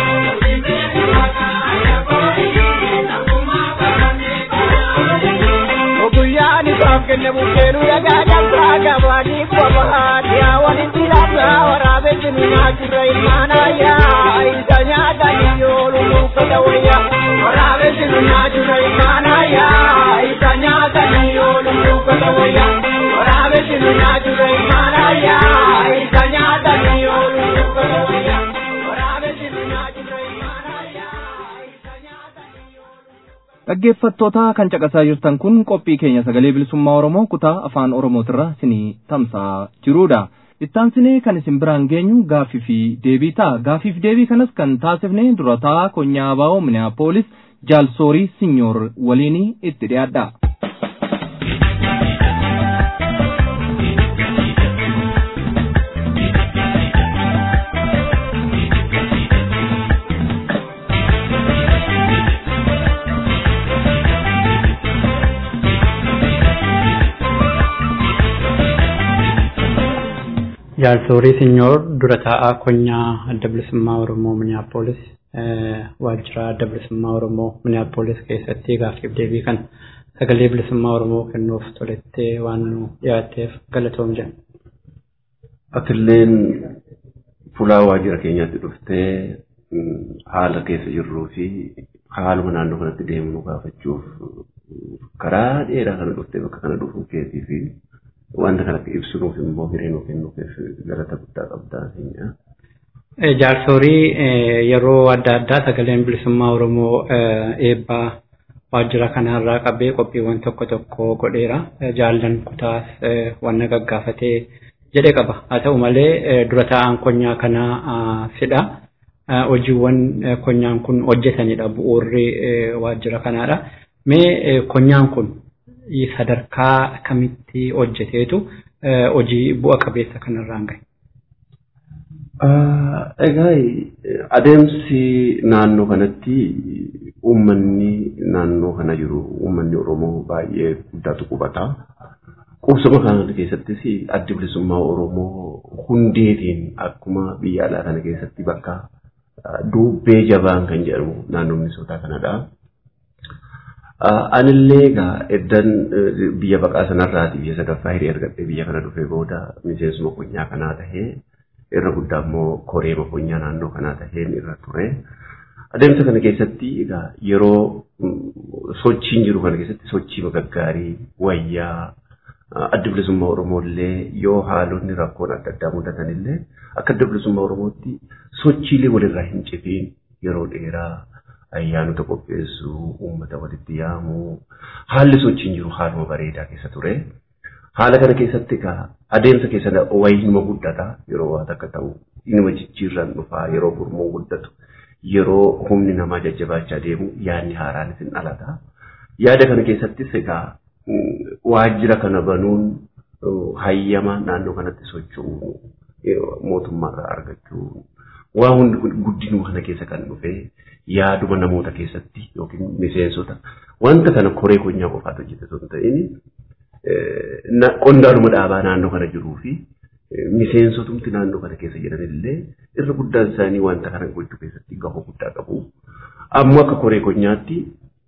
kenne bukkeenu dhagaa cabsaa gabaanii qofaat yaa walitti labsaa waraabessi nu nyaachirra ilmaanayyaa isa nyaatanii yoolu nuuffata wayyaa waraabessi nu nyaachirra ilmaanayyaa isa nyaatanii yoolu nuuffata wayyaa waraabessi nu nyaachirra ilmaanayyaa isa nyaatanii yoolu nuuffata wayyaa waraabessi nu nyaachirra ilmaanayyaa isa nyaatanii yoolu Dhaggeeffattoota kan caqasaa jirtan kun qophii keenya sagalee bilisummaa Oromoo kutaa afaan Oromootirra isinii tamsa'aa jirudha. Ittaansinee kan isin biraan geenyu gaaffii fi deebii ta'a. Gaaffii fi deebii kanas kan taasifne durataa konyaa abaa'oo Minneapolis jaalsoorii sinyoor waliin itti dhiyaadha. Jaalsoorii Sinyoor dura taa'aa konyaa adda bilisummaa Oromoo Minneapolis waajjira adda bilisummaa Oromoo Minneapolis keessatti gaaffiif deebii kan sagalee bilisummaa Oromoo kennuuf tolettee waan nu dhiyaatteef galatoom jenna. Atilleen fulaa waajjira keenyaatti dhuftee haala keessa jirruu fi haaluma naannoo kanatti deemu nu gaafachuuf karaa dheeraa kana dhuftee bakka kana dhufuu keetii fi wanta kana ibsuuf immoo hiree nuu kennuuf galata guddaa qabdaa keenya. Jaalsoorii yeroo adda addaa sagaleen bilisummaa Oromoo eebbaa waajjira kanarraa qabee qophiiwwan tokko tokko godheera. Jaallan kutaas wanna gaggaafatee jedhe qaba. Haa ta'u malee dura taa'aan konyaa kanaa fidha. Hojiiwwan konyaan kun hojjetanidha bu'uurri waajjira kanaadha. Mee konyaan kun sadarkaa kamitti hojjeteetu hojii bu'a qabeessa kanarraan gahe? Egaa adeemsi naannoo kanatti uummanni naannoo kana jiru uummanni Oromoo baay'ee guddaatu qubata. Qubsuma kana keessattis addi bilisummaa Oromoo hundeetiin akkuma biyya alaa kana keessatti bakka dubbee jabaan kan jedhamu naannoo Minisootaa kanadha. Anillee egaa eddan biyya baqaa sanarraati biyya sadaffaa hiree argadhee biyya kana dhufee booda miseensuma konyaa kanaa tahee irra guddaa immoo koreema konyaa naannoo kanaa taheen irra ture. Adeemsa kana keessatti egaa yeroo sochiin jiru kana keessatti sochii gaggaarii wayyaa adda bilisummaa Oromoo illee yoo haalonni rakkoon adda addaa mudatan illee akka adda bilisummaa Oromootti sochiilee walirraa hin citiin yeroo dheeraa ayyaanota qopheessuu, uummata walitti yaamuu, haalli sochiin jiru haaluma bareedaa keessa ture. Haala kana keessatti egaa adeemsa keessa wayinuma guddata yeroo waan akka ta'u inuma jijjiirraan dhufaa yeroo gurmuun guddatu yeroo humni namaa jajjabaachaa deemu yaadni haaraanis hin dhalata. Yaada kana keessattis egaa waajjira kana banuun hayyama naannoo kanatti socho'uu mootummaarraa argachuu waan hundi guddinuu kana keessa kan dhufee yaaduma namoota keessatti yookiin miseensota wanta kana koree konyaa qofaatu hojjete osoo hin ta'in qondaaluma dhaabaa naannoo kana jiruu fi miseensotumti naannoo kana keessa jiran illee irra guddaan isaanii wanta kana gochuu keessatti gahoo guddaa qabu. Ammoo akka koree konyaatti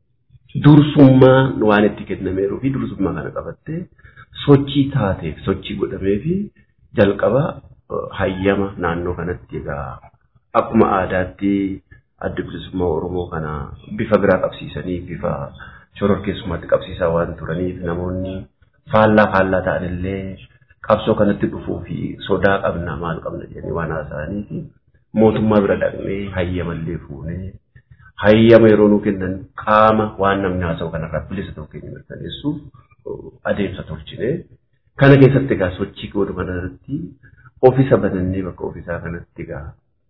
dursummaa waan itti kennameeruu fi dursummaa kana qabattee sochii taateef sochii godhamee fi jalqaba hayyama naannoo kanatti egaa akkuma aadaatti adda bilisummaa Oromoo kana bifa biraa qabsiisanii bifa shororkeessummaatti qabsiisaa waan turaniif namoonni faallaa faallaa ta'an illee qabsoo kanatti dhufuu fi sodaa qabna maal qabna jedhanii waan haasa'anii fi mootummaa bira dhaqnee hayyamallee fuunee hayyama yeroo nuu kennan qaama waan namni haasa'u kanarraa bilisa ta'uu keenya mirkaneessuuf adeemsa tolchine. Kana keessatti egaa sochii godhu kanarratti ofiisa banannee bakka ofiisaa kanatti egaa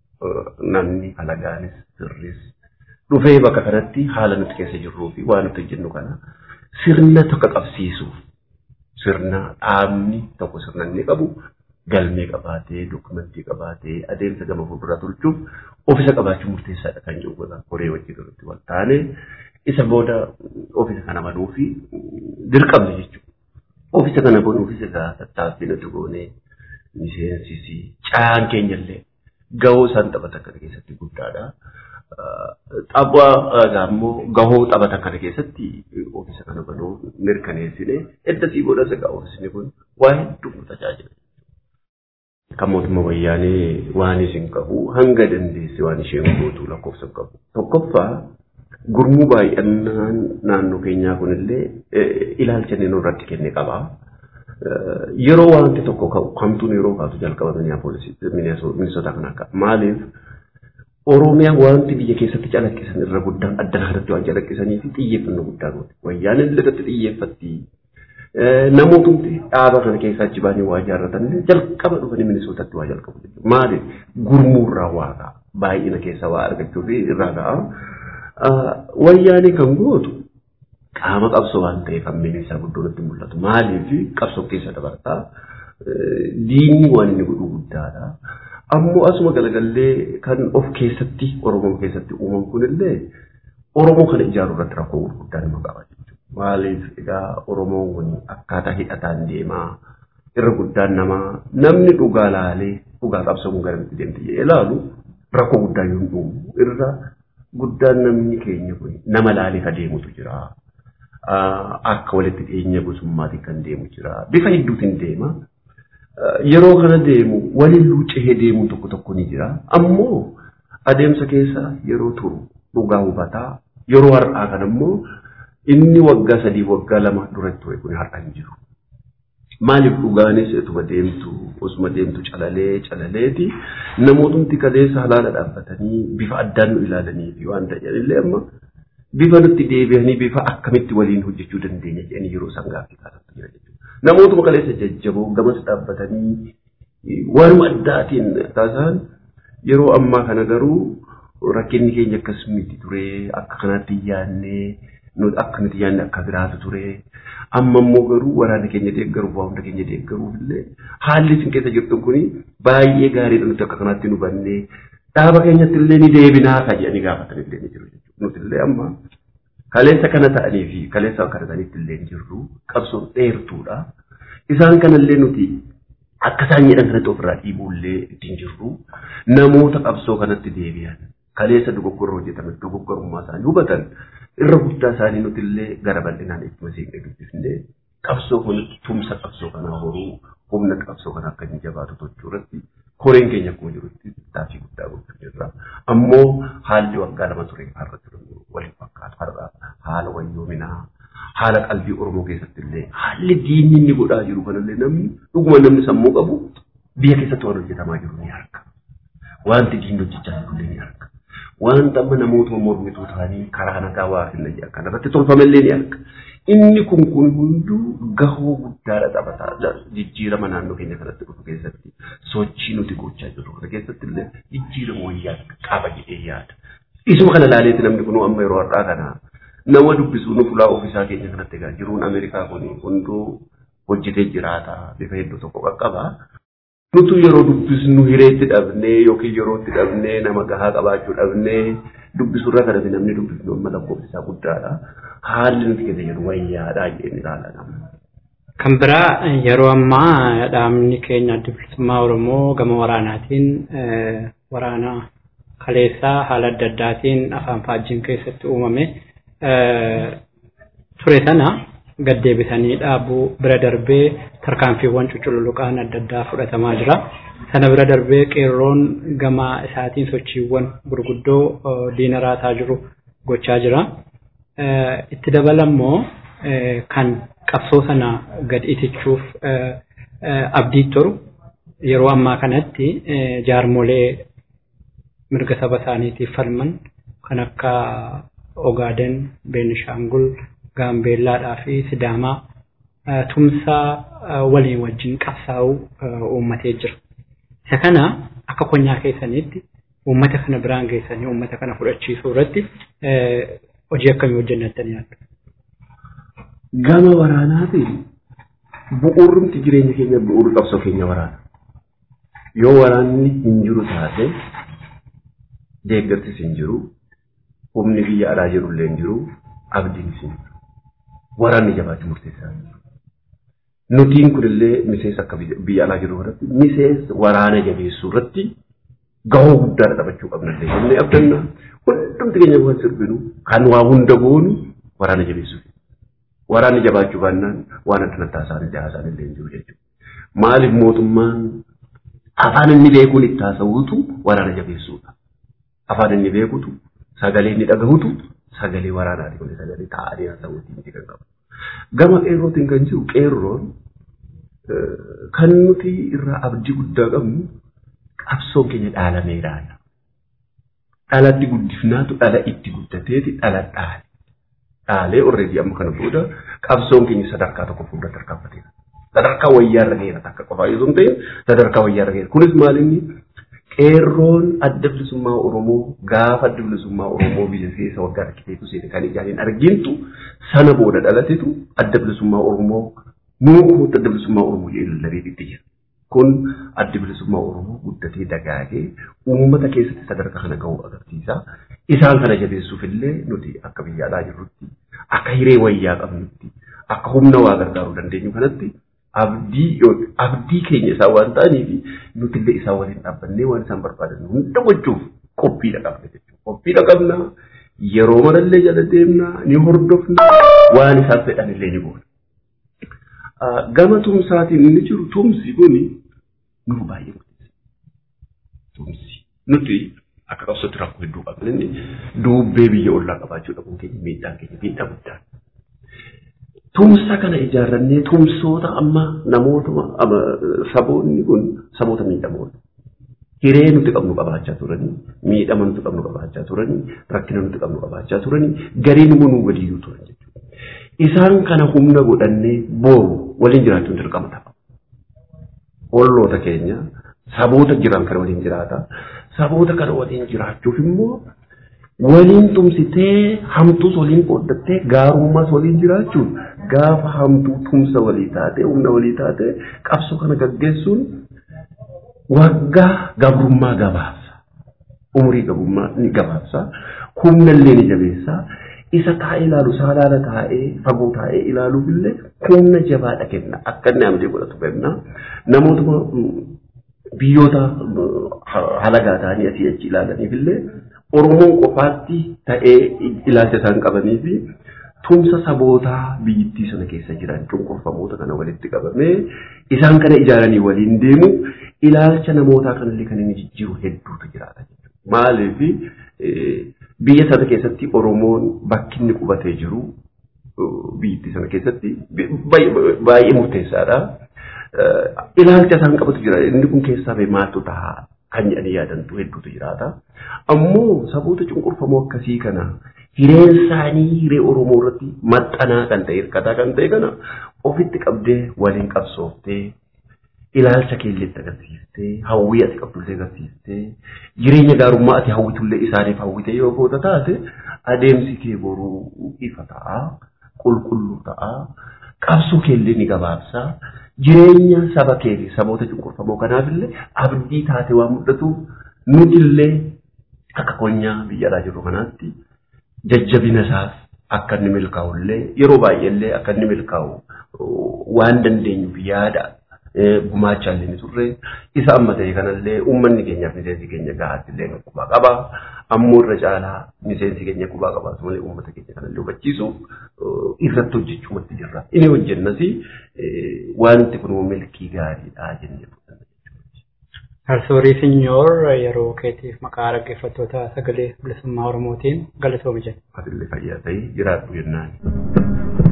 namni alagaanis sirris dhufee bakka kanatti haala nuti keessa jirruu fi waan nuti hojjennu kana sirna tokko qabsiisuuf sirna dhaabni tokko sirna inni qabu galmee qabaatee dokumentii qabaatee adeemsa gama fuulduraa tolchuuf ofiisa qabaachuun murteessaadha kan jiru godha koree wajjin irratti wal taane isa booda ofiisa kana banuu fi dirqamne jechuudha. Ofiisa kana banuufis egaa tattaaffii nuti goonee miseensisi caan keenyallee gahoo isaan taphatan kana keessatti guddaadha. Tapha immoo gahoo taphatan kana keessatti oomishni kana banuu mirkaneessine eddasii boodas egaa oomishni kun waa hedduu nu tajaajila. Kan mootummaa wayyaanee waan isin qabu hanga dandeesse waan isheen gootu lakkoofsa qabu. Tokkoffaa gurmuu baay'inaan naannoo keenyaa kunillee ilaalcha inni nurratti kenne qaba. Yeroo wanti tokko ka'u kamtuun yeroo kaatu jalqaba minisota kan akka maaliif Oromiyaa wanti biyya keessatti calaqqisan irra guddaan addan haadatti waan calaqqisanii fi xiyyeeffannoo guddaa goote. Wayyaan illee irratti xiyyeeffatti. Namootni dhaaba kana keessa achi baanii waa ijaarratan jalqaba dhufanii minisootatti waa jalqabu jechuudha. Maaliif gurmuurraa waa ka'a. Baay'ina keessa waa argachuu fi irraa ka'a. Wayyaanii kan gootu qaama qabsoo waan ta'eef hammeenyi isaa guddoo natti mul'atu. Maaliif qabsoo keessa dabartaa diinni waan inni godhu guddaadha. Ammoo asuma galagallee kan of keessatti Oromoo keessatti uuman kunillee Oromoo kana ijaaruu irratti rakkoo gurguddaa nama qaba jechuudha. Maaliif egaa Oromoon kun akkaataa hidhataan deemaa irra guddaan namaa namni dhugaa laalee dhugaa qabsoo kun garamitti deemte jedhee ilaalu rakkoo guddaa yoo hin uumu irra guddaan namni keenya kun nama laalee ka deemutu jira. Akka walitti dhiyeenya gosummaatiin kan deemu jira. Bifa hedduutiin deema. Yeroo kana deemu waliin luucehee deemuun tokko tokko ni jira. Ammoo adeemsa keessa yeroo turu dhugaa hubataa yeroo har'aa kana immoo inni waggaa sadii waggaa lama duratti ture kun har'a hin jiru. Maaliif dhugaanis utuma deemtu osuma deemtu calalee calaleeti namootni kaleessa halaala dhaabbatanii bifa addaan nu ilaalanii fi waan ta'anillee amma bifa nutti deebi'anii bifa akkamitti waliin hojjechuu dandeenya jedhanii yeroo isaan gaaffii kaasatti jira jechuudha. Namootuma kaleessa jajjaboo gamas dhaabbatanii waanuma addaatiin taasisan yeroo ammaa kana garuu rakkinni keenya akkas miti ture akka kanaatti yaadnee akka nuti yaadne akka biraatu ture. Amma immoo garuu waraana keenya deeggaruuf waa hunda keenya deeggaruuf illee haalli isin keessa jirtu kuni baay'ee gaariidha nuti akka kanaatti nu bannee dhaaba keenyatti illee ni deebinaa ka jedhanii gaafatan illee ni jiru jechuudha. Nuti illee amma kaleessa kana ta'anii fi kaleessa kana ta'anitti illee hin jirru qabsoon dheertuudha. Isaan kanallee nuti akka isaan jedhan kanatti ofirraa dhiibuullee ittiin jirru namoota qabsoo kanatti deebi'an kaleessa dogoggorra hojjetaman dogoggorummaa isaanii hubatan irra guddaa isaanii nuti illee gara bal'inaan itti masiiqee dubbifnee qabsoo kanatti tumsa qabsoo kanaa horuu humna qabsoo kanaa akka inni jabaatu tochuu irratti koreen keenya akkuma jirutti taasii guddaa gochuu jirra. Ammoo haalli waggaa lama ture har'a ture waliin fakkaatu har'a haala wayyoominaa haala qalbii Oromoo keessatti illee haalli diinni inni godhaa jiru kanallee namni dhuguma namni sammuu qabu biyya keessatti waan hojjetamaa jiru ni arga. Wanti diinni hojjechaa jiru illee ni arga. Wanta amma namoota mormituu ta'anii karaa nagaa waa finna jedhan kanarratti tolfamellee ni arga. Inni kun kun hunduu gahoo guddaadha taphataa jijjiirama naannoo keenya kanatti dhufu keessatti sochii nuti gochaa jirru kana keessatti illee jijjiirama wayyaa qaba jedhee yaada. Isuma kana laaleeti namni kun amma yeroo har'aa kana nama dubbisuu nu fulaa ofiisaa keenya kanatti egaa jiruun Ameerikaa kun hunduu hojjetee jiraata bifa hedduu tokko qaqqaba. Nutu yeroo dubbisnu hireetti dhabnee yookiin yeroo itti dhabnee nama gahaa qabaachuu dhabnee dubbisurra kanatti namni dubbisnu amma lakkoofsisaa guddaadha. Haalli nuti keessa jiru wayyaadhaa jedhanii ilaala. Kan biraa yeroo ammaa dhaabni keenya adda bilisummaa Oromoo gama waraanaatiin waraana kaleessaa haala adda addaatiin afaan faajjiin keessatti uumame ture sana gad deebisanii dhaabuu bira darbee tarkaanfiiwwan cucululuqaan adda addaa fudhatamaa jira. Sana bira darbee qeerroon gama isaatiin sochiiwwan gurguddoo diina raasaa jiru gochaa jira. Itti dabalammoo kan qabsoo sana gad itichuuf abdii toru yeroo ammaa kanatti jaarmolee mirga saba isaaniitiif falman kan akka Ogaaden, Beenishaangul, Gaambeellaadhaa fi Sidaamaa tumsaa waliin wajjin qabsaa'uu uummatee jira. Isa kana akka konyaa keessaniitti uummata kana biraan geessanii uummata kana fudhachiisuu irratti hojii akkamii hojjennattanii yaaddu? Gama waraanaatiin bu'uurumti jireenya keenya bu'uurri qabsoo keenya waraana. Yoo waraanni hin jiru taate deeggarsis hin jiru humni biyya alaa jirullee hin jiru abdiin hin jiru. Waraanni jabaachuu murteessaa Nutiin kunillee miseensa akka biyya alaa jiru irratti miseensa waraana jabeessuu irratti gahoo guddaa taphachuu qabnallee jennee abdanna hundumti keenya waan sirbinu kan waa hunda goonu waraana jabeessuuf. Waraanni jabaachuu baannaan waan adda addaa isaanii jahaasaan illee hin jiru jechuudha. Maaliif mootummaan afaan inni beekuun itti haasawutu waraana jabeessuudha. Afaan inni beekutu sagalee inni dhagahutu sagalee waraanaati kun sagalee taa'anii haasawuutiin itti kan qabu. Gama qeerrootiin kan jiru qeerroon kan nuti irraa abdii guddaa qabnu qabsoon keenya dhaalameedha. Dhalatti guddifnaatu dhala itti guddateeti dhala dhaale. Dhaalee orreedii amma kana booda qabsoon keenya sadarkaa tokko fuuldura tarkaanfateera. Sadarkaa wayyaarra geera takka qofaa yoo ta'e sadarkaa wayyaarra geera. Kunis maalinni qeerroon adda bilisummaa Oromoo gaafa adda bilisummaa Oromoo biyya keessa waggaa rakkiteetu seene kan ijaan hin argintu sana booda dhalatetu adda bilisummaa Oromoo nuukuutti adda bilisummaa Oromoo jedhee lallabee itti jira. Kun adda bilisummaa Oromoo guddatee dagaagee uummata keessatti sadarkaa kana ga'uu agarsiisa. Isaan kana jabeessuuf illee nuti akka biyya alaa jirrutti akka hiree wayyaa qabnutti akka humna waa gargaaruu dandeenyu kanatti abdii abdii keenya isaan waan ta'aniif nuti illee isaan waliin dhaabbannee waan isaan barbaadan hunda gochuuf qophiidha qabna jechuudha. Qophiidha qabna yeroo marallee jala deemna ni hordofna waan isaan fedhan illee ni goona. Gama tumsaatiin inni jiru tumsi kuni nuuf baay'ee murteessa. Tumsi nuti akka qabsootti rakkoo hedduu qabna inni duubbee biyya ollaa qabaachuu dhabuun keenya miidhaan keenya miidhaa guddaan. Tumsa kana ijaarrannee tumsoota amma namoota saboonni kun saboota miidhamoodha. Hiree nuti qabnu qabaachaa turanii, miidhama nuti qabnu qabaachaa turanii, rakkina nuti qabnu qabaachaa turanii, gariin immoo nuu gadiyyuu turan jechuudha. Isaan kana humna godhannee booru waliin jiraachuun dirqama ta'a. Olloota keenya saboota jiran kana waliin jiraata. Saboota kana waliin jiraachuuf immoo waliin tumsitee hamtuus waliin qooddattee gaarummaas waliin jiraachuun gaafa hamtuu tumsa walii taate humna walii taate qabsoo kana gaggeessuun waggaa gabrummaa gabaabsa. Umurii gabrummaa ni gabaabsa. Humna illee ni jabeessa. Isa taa'ee ilaalu saalaala taa'ee fagoo taa'ee ilaaluuf illee humna jabaadha kenna. Akka inni amdee godhatu kenna. Namoota biyyoota halagaa ta'anii asii achi ilaalaniif illee Oromoon qofaatti ta'ee ilaalcha isaan qabanii fi tumsa sabootaa biyyittii sana keessa jiran cunqurfamoota kana walitti qabamee isaan kana ijaaranii waliin deemu ilaalcha namootaa kanallee kan inni jijjiiru hedduutu jiraata jechuudha. Maaliif biyya sana keessatti Oromoon bakki inni qubatee jiru biyyittii sana keessatti baay'ee murteessaadha. Ilaalcha isaan qabatu jira inni kun keessaa ba'e maaltu ta'a kan jedhanii yaadantu hedduutu jiraata. Ammoo saboota cunqurfamoo akkasii kana hireen isaanii hiree Oromoo irratti maxxanaa kan ta'e hirkataa kan ta'e kana ofitti qabdee waliin qabsooftee ilaalcha keelleetti agarsiistee hawwii ati qabdullee agarsiistee jireenya gaarummaa ati hawwitullee isaaniif hawwite yoo goota taate adeemsi kee boruu ifa ta'a qulqulluu ta'a qabsoo keellee ni gabaabsa jireenya saba kee fi saboota cunqurfamoo kanaafillee abdii taate waan mul'atuuf nutillee akka konyaa biyya alaa jirru kanaatti jajjabina isaas akka inni milkaa'ullee yeroo baay'eellee akka inni milkaa'u waan dandeenyuuf yaada gumaachaa illee ni turre isa amma ta'e kanallee uummanni keenyaaf miseensi keenya gahaatti illee qubaa qaba ammoo irra caalaa miseensi keenya qubaa qabaatu malee uummata keenya kanallee hubachiisu irratti hojjechuumatti jirra inni hojjennas wanti kun milkii gaariidha jennee fudhanna. Arsoorii Sinyoor yeroo keetiif maqaa dhaggeeffattoota sagalee bilisummaa Oromootiin galatooma jenna. Atillee fayyaa ta'ii jiraadhu jennaan.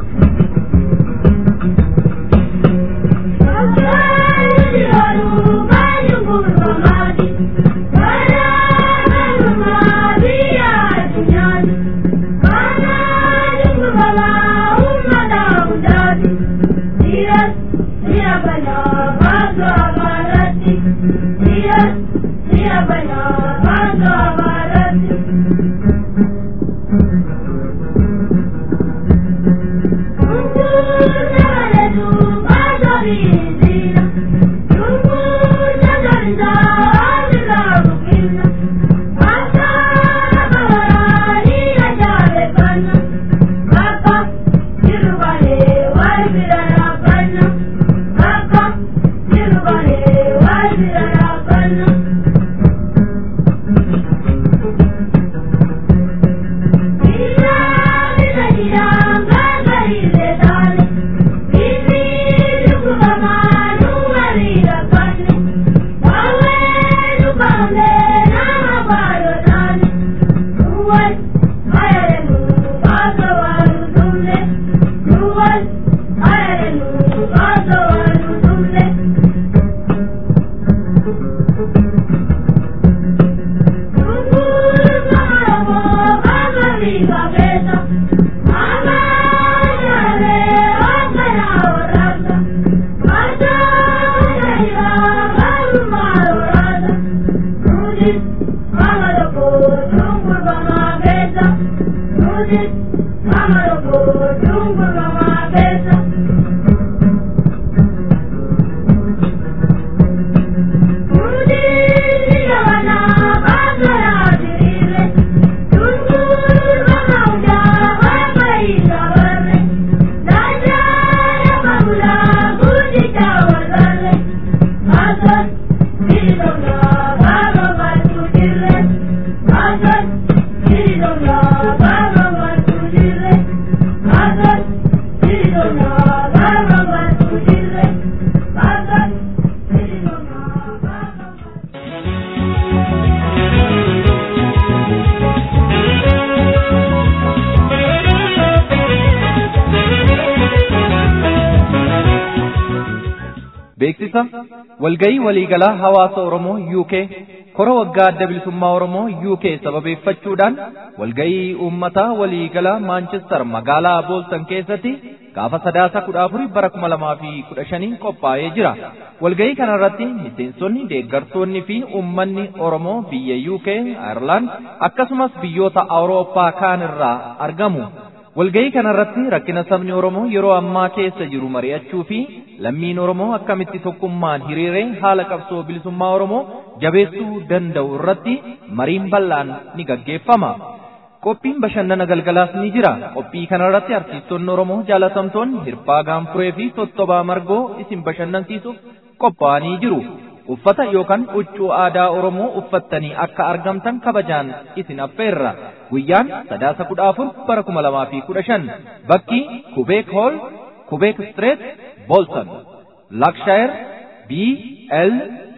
beeksisa walgayii waliigalaa hawaasa Oromoo UK kora waggaa adda bilisummaa Oromoo UK sababeeffachuudhaan walgayii uummataa waliigalaa Maanchestar magaalaa Booltan keessatti gaafa sadaasa kudha afurii bara kuma lamaa fi kudha shanii qophaa'ee jira. Walgayii kanarratti miseensonni deeggartoonni fi uummanni Oromoo biyya UK, Ireland akkasumas biyyoota Awurooppaa kaan irraa argamu. Walgayii kanarratti rakkina sabni Oromoo yeroo ammaa keessa jiru mari'achuu fi lammiin Oromoo akkamitti tokkummaan hiriiree haala qabsoo bilisummaa Oromoo jabeessuu danda'u irratti mariin bal'aan ni gaggeeffama. Qophiin bashannana galgalaas ni jira. Qophii kanarratti artiistonni Oromoo jaalatamtoonni Hirphaa Gaanfuree fi Tottobaa Margoo isin bashannansiisuuf qophaa'anii jiru. Uffata yookaan huccuu aadaa Oromoo uffattanii akka argamtan kabajaan isin affeerra. Guyyaan sadaasa kudha afur bara kuma lamaa fi kudha shan. Bakki Kubeek Hool, Kubeek Street, Bolton. Lakshire BL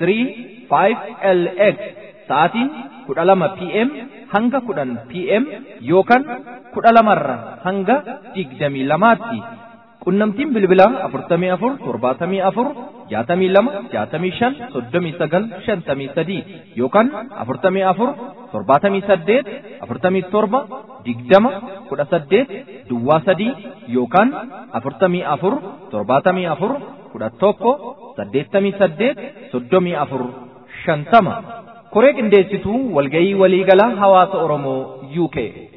35LX. Sa'aatiin kudha lama PM hanga kudhan PM yookaan kudha lamarra hanga digdamii lamaatti. Qunnamtiin bilbilaa afurtamii afur torbaatamii afur jaatamii lama jaatamii shan soddomii sagal shantamii sadii yookaan afurtamii afur torbaatamii saddeet afurtamii torba digdama kudha saddeet duwwaa sadii yookaan afurtamii afur torbaatamii afur kudha tokko saddeettamii saddeet soddomii afur shantama. Koree qindeessituu walgayii waliigalaa hawaasa Oromoo UK.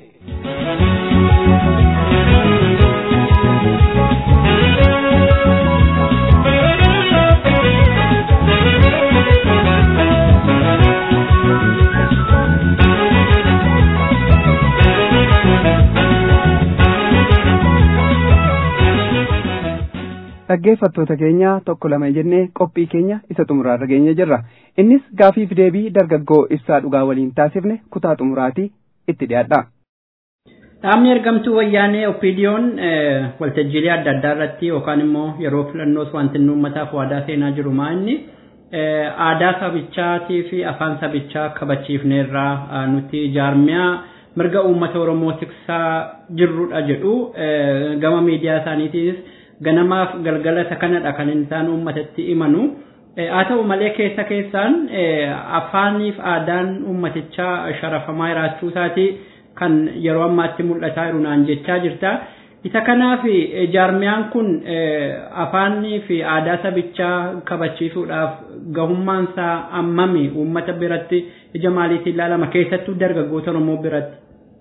dhaggeeffattoota keenya tokko lama jennee qophii keenya isa xumuraarra geenye jirra innis gaafiif deebii dargaggoo ibsaa dhugaa waliin taasifne kutaa xumuraatii itti dhiyaadha. Dhaabni ergamtuu wayyaanee opiidiyoon waltajjiilee adda addaa irratti yookaan immoo yeroo filannoos wanti inni uummataaf waadaa seenaa jiru maa inni aadaa sabichaatii fi afaan sabichaa kabachiifneerraa nuti jaarmiyaa mirga uummata Oromoo tiksaa jirrudha jedhu gama miidiyaa isaaniitiis ganamaaf galgala isa kanadha kan isaan uummatatti himanu. Haa ta'u malee keessa keessaan afaaniif aadaan uummatichaa sharafamaa jiraachuu isaatii kan yeroo ammaatti mul'ataa jiru naan jechaa jirta. Isa kanaaf jaarmiyaan kun afaanii fi aadaa sabichaa kabachiisuudhaaf gahummaan isaa ammami uummata biratti ija maaliitiin ilaalama keessattuu dargaggoota Oromoo biratti.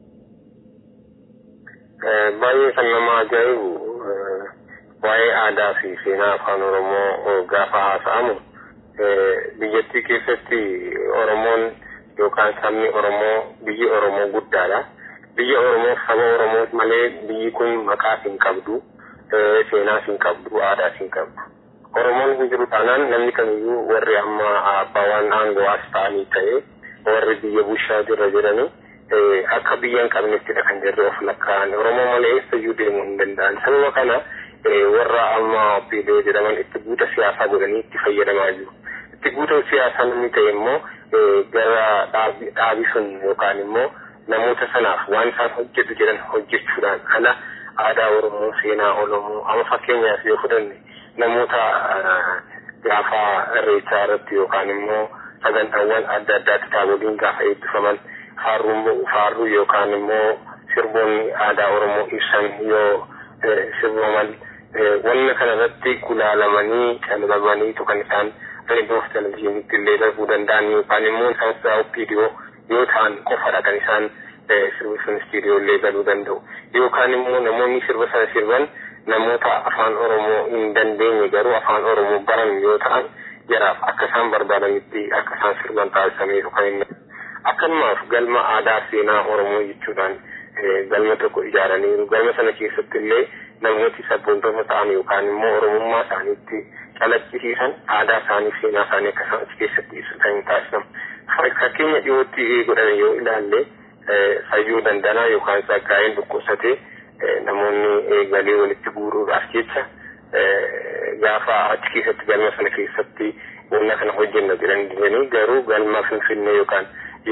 Baay'ee kan nama ajaa'ibu waa'ee aadaa fi seenaa afaan Oromoo gaafa haasa'amu biyyattii keessatti Oromoon yookaan sabni Oromoo biyyi Oromoo guddaadha. Biyya Oromoo saba Oromoo malee biyyi kun maqaa hin qabdu, seenaa hin qabdu, aadaa hin qabdu. Oromoon hin jiru taanaan namni kamiyyuu warri amma abbaan aangoo as ta'anii ta'e warri biyya bushaa jirra jedhanii akka biyya hin qabnettidha kan jirre of lakkaa'an. Oromoo malee eessayyuu deemuu hin danda'an. Sababa kana warra amma opiidoo jedhaman itti buuta siyaasaa godhanii itti fayyadamaa jiru. Itti buuta siyaasaa namni ta'e immoo gara dhaabii sun yookaan immoo namoota sanaaf waan isaan hojjetu jedhan hojjechuudhaan ala aadaa Oromoo, seenaa Oromoo, amma fakkeenyaaf yoo fudhanne namoota gaafa irreechaa irratti yookaan immoo sagantaawwan adda addaa kitaaboliin gaafa eebbifaman faarruu yookaan immoo sirboonni aadaa Oromoo ibsan yoo sirbaman wanna kanarratti gulaalamanii calqabanii kan isaan reediyoo fi televizyiinitti illee darbuu danda'an yookaan immoo isaan opiidiyoo yoo ta'an qofadha kan isaan sirbi sun istiidiyoollee galuu danda'u yookaan immoo namoonni sirba sana sirban namoota afaan oromoo hin dandeenye garuu afaan oromoo baran yoo ta'an jaraaf akka isaan barbaadanitti akka isaan sirban taasisameeru kan inni akkanumaaf galma aadaa seenaa oromoo jechuudhaan galma tokko ijaaraniiru galma sana keessatti illee namooti sabboontoota ta'an yookaan immoo oromummaa isaaniitti calaqqisiisan aadaa isaanii seenaa isaanii akka isaan achi keessatti ibsatan taasifamu. Fakkeenya dhiyootti godhame yoo ilaalle fayyuu dandanaa yookaan saggaa'een dhukkubsatee namoonni galii walitti guuruudhaaf jecha gaafa achi keessatti galma sana keessatti wanna kana hojjenna jedhanii garuu galma finfinnee yookaan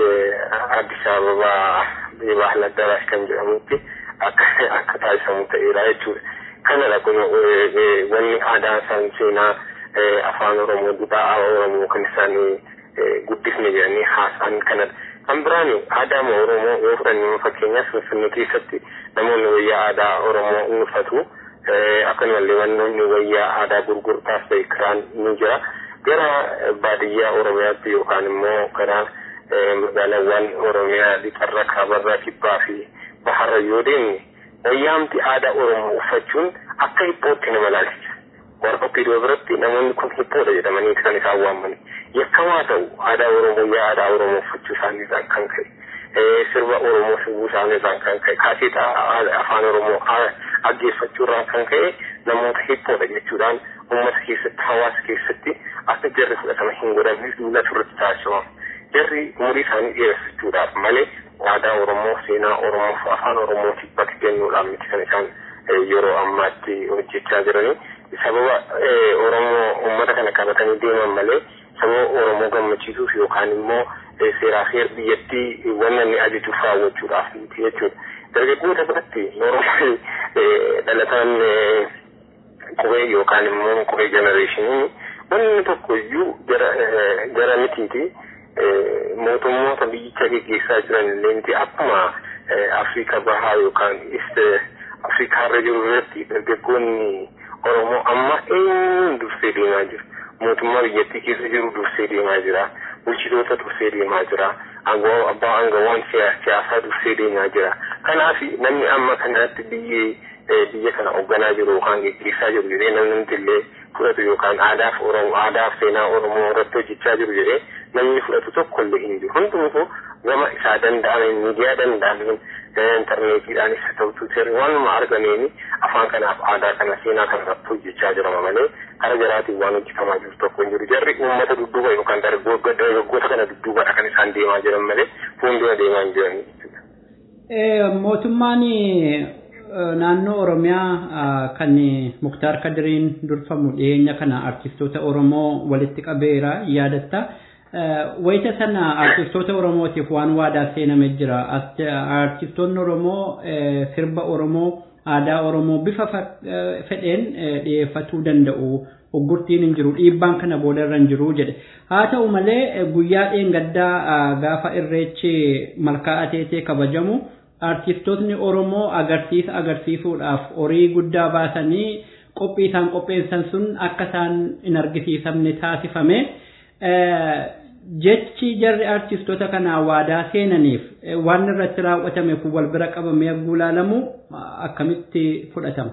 Addis Ababaa Bahal Addabaash kan jedhamutti akka taasifamu ta'eera jechuudha. Kanadha kun wanni aadaa isaan seenaa afaan Oromoo duudhaa Oromoo kan isaan guddifne jedhanii haasa'an kanadha. Kan biraan aadaa Oromoo yoo fudhanne fakkeenyaaf Finfinnee keessatti namoonni wayyaa aadaa Oromoo ni uffatu. Akkanumallee wannoonni wayyaa aadaa gurgurtaas ta'e kiraan ni jira. Gara baadiyyaa Oromiyaatti yookaan immoo gara magaalaawwan Oromiyaa lixarra kaabarraa kibbaa fi baharra yoo deemne wayyaamti aadaa Oromoo uffachuun akka hiphootti nama ilaalchisa. Warra oppidoo biratti namoonni kun hiphoodha jedhamanii kan isaan waamani. Yakkamaa ta'u aadaa Oromoo yaa aadaa Oromoo uffachuu isaaniirraan kan ka'e. Sirba Oromoo sirbuu isaaniirraan kan ka'e. Kaaseeta afaan Oromoo dhaggeeffachuurraan kan ka'e namoota hiphoodha jechuudhaan uummata keessatti hawaasa keessatti akka jarri fudhatama hin godhamne duula turratti taasifama. Jarri umurii isaanii dheereffachuudhaaf malee aadaa Oromoo seenaa Oromoo fi afaan Oromootiif bakka kennuudhaan miti kan isaan yeroo ammaatti hojjechaa jiranii. Sababa Oromoo uummata kana qabatanii deeman malee sababa Oromoo gammachiisuuf yookaan immoo seeraa fi biyyattii wanna inni ajajuuf raawwachuudhaaf miti jechuudha. Dargaggoota biratti Oromoo dhalataan qubee yookaan immoo qubee jenereeshinii wanni tokko iyyuu gara mitiiti. mootummoota biyyicha geggeessaa jiran illee akkuma Afriika bahaa yookaan East Afrikaa irra jiru irratti dargaggoonni Oromoo amma eenyuun dursee deemaa jiru. Mootummaa biyyattii keessa jiru dursee deemaa jira. Bulchitoota dursee deemaa jira. Abbaa aangawaan siyaasaa dursee deemaa jira. Kanaaf namni amma kanatti biyyee biyya kana hoogganaa jiru yookaan geggeessaa jiru jedhee namni illee fudhatu yookaan aadaaf Oromoo aadaaf seenaa Oromoo irratti hojjechaa jiru jedhee namni fudhatu tokko illee hin jiru. Hundumtuu gama isaa danda'ame miidiyaa danda'ameen intarneetiidhaanis haa ta'u tuuterii waanuma argameeni afaan kanaaf aadaa kana seenaa kana irratti hojjechaa jirama malee kara jaraatiin waan hojjetamaa jiru tokko hin jiru. Jarri uummata dudduuba yookaan dargaggoota kana dudduubadha kan isaan deemaa jiran malee fuuldura deemaa hin jiran. Mootummaan naannoo Oromiyaa kan Muktaar Kadiriin durfamu dhiyeenya kana artistoota Oromoo walitti qabeera yaadatta. Wayita sana artistoota Oromootiif waan waadaa seename jira. Artistoonni Oromoo sirba Oromoo aadaa Oromoo bifa fedheen dhiyeeffatuu danda'u. Hoggurtiin hin jiru dhiibbaan kana boodarra hin jiru jedhe. Haa ta'u malee guyyaa dheengaddaa gaafa irreechi malkaa ateetee kabajamu artistootni Oromoo agarsiisa agarsiisuudhaaf horii guddaa baasanii qophii isaan qopheessan sun akka isaan hin argisiisamne taasifame. Jechi jarri artistoota kanaa waadaa seenaniif waan irratti raawwatame kun wal bira qabamee yagguu ilaalamu akkamitti fudhatama?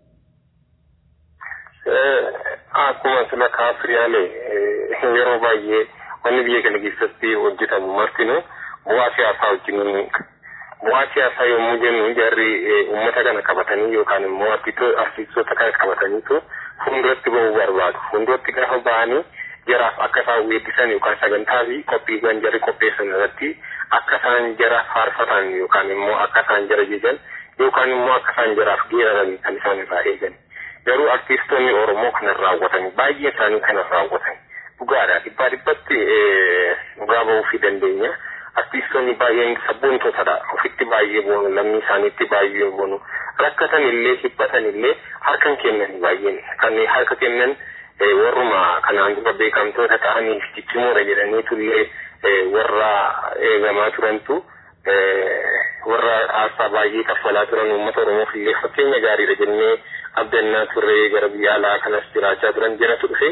Akkuma sila kaafiriyaalee yeroo baay'ee wanni biyya kana keessatti hojjetamu martinuu bu'aa siyaasaa wajjin bu'aa siyaasaa yommuu jennu jarri uummata kana qabatanii yookaan immoo artistoota kana qabataniitu fuulduratti bahuu barbaadu. Fuulduratti gaafa bahanii jaraaf akka isaan weeddisan yookaan sagantaa fi qophiiwwan jarri qopheessan irratti akka isaan jara faarfatan yookaan immoo akka isaan jara jejan yookaan immoo akka isaan jaraaf geeraran kan isaan irraa eegan. Garuu artistoonni Oromoo kana raawwatan baay'ee isaanii kana raawwatan dhugaadha dhibbaa dhibbatti dhugaa bahuu fi dandeenya. Artistoonni baay'een sabboontootadha ofitti baay'ee boonu lammii isaaniitti baay'ee boonu rakkatan illee hibbatan illee harkan kennan baay'een kan harka kennan warruma kanaan dura beekamtoota ta'aniif ciccimoodha jedhaniitu illee warra eegamaa turantu warra aarsaa baay'ee kaffalaa turan uummata Oromoof illee fakkeenya gaariidha jennee abdannaa turree gara biyya alaa kanas jiraachaa turan jedhatu dhufe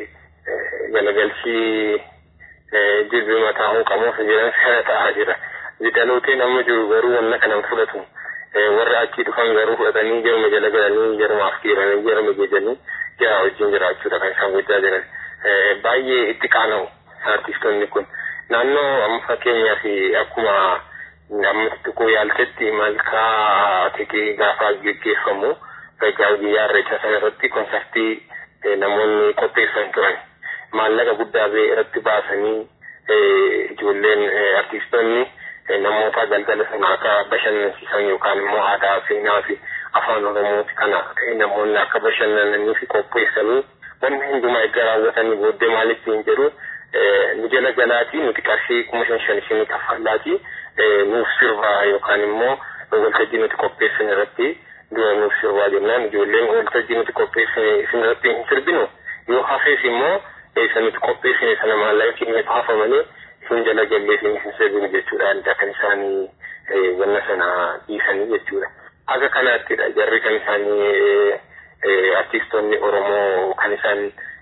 galagalchii jilbi mataa hooqamuuf jedhan sana ta'aa jira. Dhalootni amma jiru garuu wanna kanan fudhatu. Warri achii dhufan garuu fudhatanii jaruma jala galanii jarumaaf kiiranii jaruma geejanii jara wajjin jiraachuudha kan isaan gochaa jiran. Baay'ee itti qaana'u artistoonni kun. Naannoo amma fakkeenyaaf akkuma amma xixiqqoo yaaltetti malkaa tikii gaafa geggeeffamu egaa guyyaa irreecha sana irratti konsartii namoonni qopheessan turan. Maallaqa guddaa ba'e irratti baasanii ijoolleen artistoonni namoota galgala sana akka bashannansiisan yookaan immoo aadaa seenaa fi afaan oromooti kana namoonni akka bashannananii fi qopheessanii wanni hundumaa erga raawwatanii booddee maalitti hin jedhu nu jala galaatii nuti qarshii kuma shan shan isinii kaffallaatii nuuf sirbaa yookaan immoo waltajjii nuti qopheessan irratti dura nuuf sirbaa jennaan ijoolleen waltajjii nuti qopheessine isin irratti hin sirbinu yoo hafees immoo isa nuti qopheessine sana maallaqa keenyatu hafa malee isin jala gallee isin hin sirbinu jechuudha adda kan isaanii wanna sana dhiisanii jechuudha. Akka kanaattidha jarri kan isaanii artistoonni Oromoo kan isaan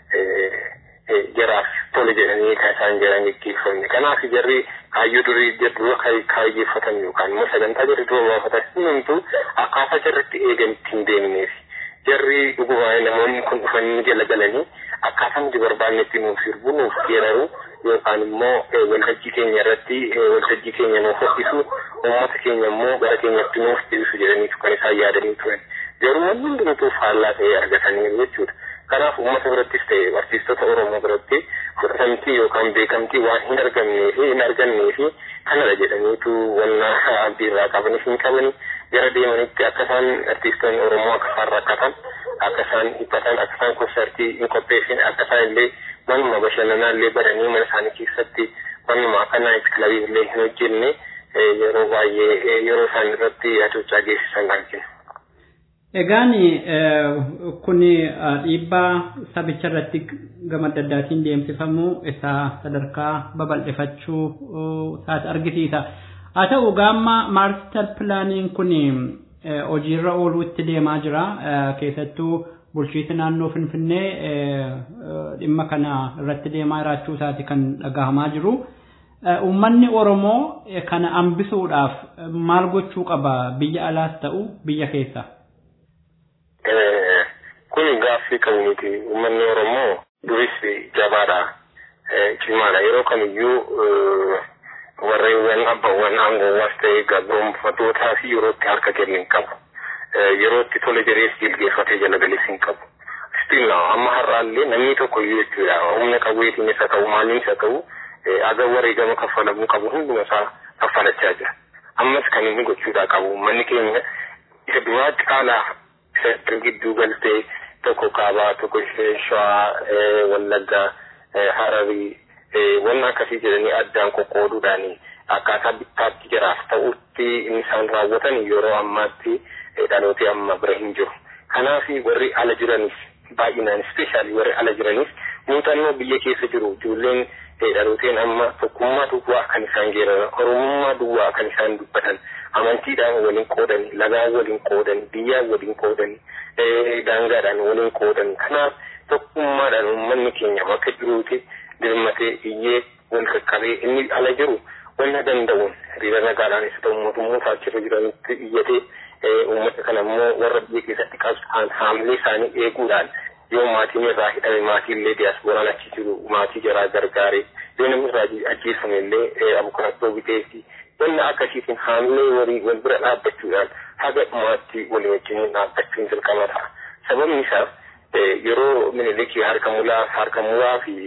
jaraaf tole jedhanii kan isaan jiran geggeeffamne. Kanaaf jarri kaayyoo durii dura kaayyeeffatan yookaan immoo sagantaa jarri dura baafatan hundumtuu akkaataa jarritti eegan ittiin deemneef. Jarri dhugumaan namoonni kun dhufanii jala galanii akkaataa nuti barbaannetti nuuf sirbu nuuf geeraru yookaan immoo waltajjii keenya irratti waltajjii keenya nuuf hodhisu uummata keenya immoo gara keenyatti nuuf deebisu jedhaniitu kan isaan yaadanii turan. Garuu wanni hundumtuu faallaa ta'ee argataniiru jechuudha. Kanaaf uummata birattis ta'e artiistota Oromoo biratti fudhatamtii yookaan beekamtii waan hin argamnee fi hin argannee fi kanadha jedhaniitu wanna abdii irraa qabanis hin qabani gara deemanitti akka isaan artiistoonni Oromoo akka isaan rakkatan akka isaan dhiphatan akka isaan konsartii hin qopheessine akka isaan illee manuma bashannanaa illee badanii mana isaanii keessatti manuma akka naayit kilabii illee hin hojjenne yeroo baay'ee yeroo isaan irratti hacuuccaa geessisan argina. Egaan kun dhiibbaa sabicha irratti gama adda addaatiin deemsifamu isa sadarkaa babal'ifachuu isaati argisiisa. Haa ta'u gaamma maastar pilaaniin kun hojiirra ooluu itti deemaa jira. Keessattuu bulchiinsi naannoo Finfinnee dhimma kana irratti deemaa jiraachuu isaati kan dhagahamaa jiru. Uummanni Oromoo kana hambisuudhaaf maal gochuu qaba biyya alaas ta'u biyya keessa? Kun gaaffii qabu miti. Uummanni Oromoo duris jabaadha. Cimaadha. Yeroo kamiyyuu warreewwan abbaawwan aangoowwaas ta'ee gabroonfatootaa fi yerootti harka kennu hin qabu. Yerootti tole jedhees jilgeeffatee jala galees hin qabu. Still amma har'aallee namni tokko iyyuu jechuudha. Humna qabeetiin isa ta'u maaliin isa ta'u aga wareegama kaffalamuu qabu hunduma isaa kaffalachaa jira. Ammas kan inni gochuudhaa qabu manni keenya isa duraatti caalaa isa gidduu galtee tokko kaabaa tokko shawaa wallaggaa hararii wanna akkasii jedhanii addaan qoqqooduudhaan akkaataa bittaatti jiraaf ta'utti inni isaan raawwatan yeroo ammaatti dhalootee amma bira hin jiru. Kanaaf warri ala jiranis baay'inaan ispeeshaalii warri ala jiranis muuxannoo biyya keessa jiru ijoolleen dhalooteen amma tokkummaa duwwaa kan isaan geeraran oromummaa duwwaa kan isaan dubbatan amantiidhaan waliin qoodan lagaan waliin qoodan biyyaan waliin qoodan daangaadhaan waliin qoodan kanaaf tokkummaadhaan uummanni keenya bakka jiruuti dirmatee iyyee wal qaqqabee inni ala jiru wanna danda'uun hiriira nagaadhaan isa ta'u mootummoota achirra jiranitti iyyatee uummata kana immoo warra biyya keessatti qabsa'an haamilee isaanii eeguudhaan yoo maatiin irraa hidhame maatii illee diyaaspooraan achi jiru maatii jaraa gargaaree yoo namni irraa ajjeefame illee abukaattoo biteefi wanna akkasiitiin haamilee warii wal bira dhaabbachuudhaan haga dhumaatti walii wajjin dhaabbachuun dirqama ta'a. Sababni isaa yeroo minilikii harka mulaa harka muraa fi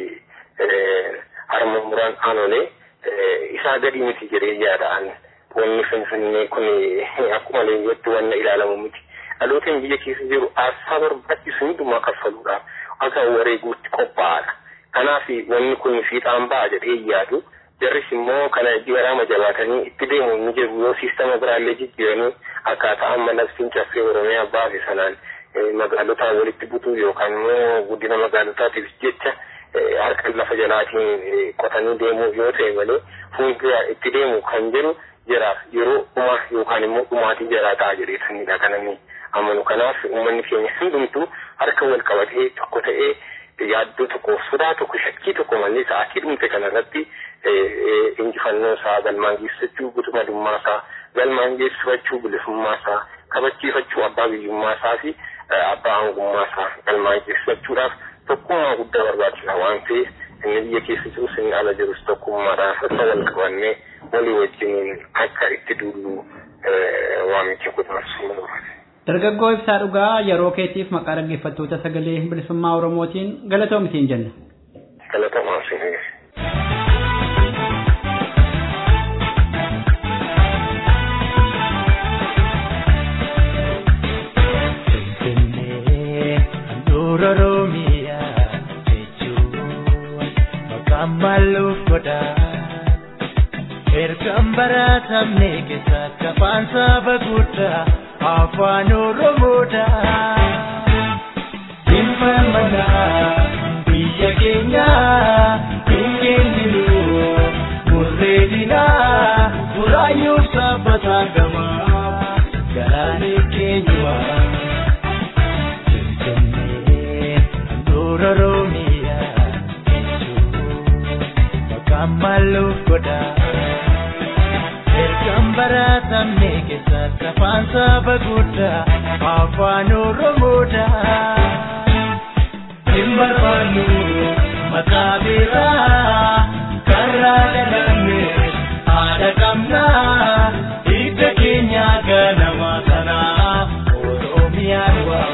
harma muraan aanolee isaa gadi miti jedhee yaada'an wanni finfinnee kun akkuma leenjatti wanna ilaalamu miti. dhalooteen biyya keessa jiru aarsaa barbaachisu hundumaa kaffaluudhaaf akka wareeguutti qophaa'aadha. Kanaaf wanni kun fiixaan ba'a jedhee yaadu jarris immoo kana jiraama jabaatanii itti deemu ni jiru yoo siistama biraallee jijjiiranii akkaataa amma labsiin caffee Oromiyaa baase sanaan magaalotaa walitti butuu yookaan immoo guddina magaalotaatiif jecha harka lafa jalaatiin qotanii deemuu yoo ta'e malee fuuldura itti deemu kan jiru jiraaf yeroo dhumaa yookaan immoo dhumaatii jaraa ta'a jedheesanidha kananii. amanu kanaaf uummanni keenya hundumtuu harka wal qabatee tokko ta'ee yaaddoo tokko sodaa tokko shakkii tokko malee sa'aatii dhumte kanarratti injifannoo isaa galmaan geessifachuu guutummaa isaa galmaan geessifachuu bilisummaa isaa kabachiifachuu abbaa biyyummaa isaa fi abbaa hangummaa isaa galmaan geessifachuudhaaf tokkummaa guddaa barbaachisa waan ta'eef inni biyya keessa jirus inni ala jirus tokkummaadhaan harka wal qabannee walii wajjiniin akka itti duullu waamicha godhamu barbaada. Dargaggoo ibsaa dhugaa yeroo keetiif maqaa dhaggeeffattoota sagalee bilisummaa Oromootiin galatoomi jenna. Galatoomaa siin Dura Romia jechuun maqaan maalluuf godha. Ergaan baratamne keessa kafaan saba guddaa afaan Oromoodha. Dhimma manaa biyya keenya hin kenninu murreedina buraayyuu sabbataa gamaa galaanee keenyumaa. Dura Romia maqaan maalluuf godha. Ergaan baratamne keessa kafaan saba guddaa afaan Oromoodha. Hin barbaannu maqaa biraa karraa dhalanne haadha qabnaa hidda keenya ganama sanaa Oromiyaan waa.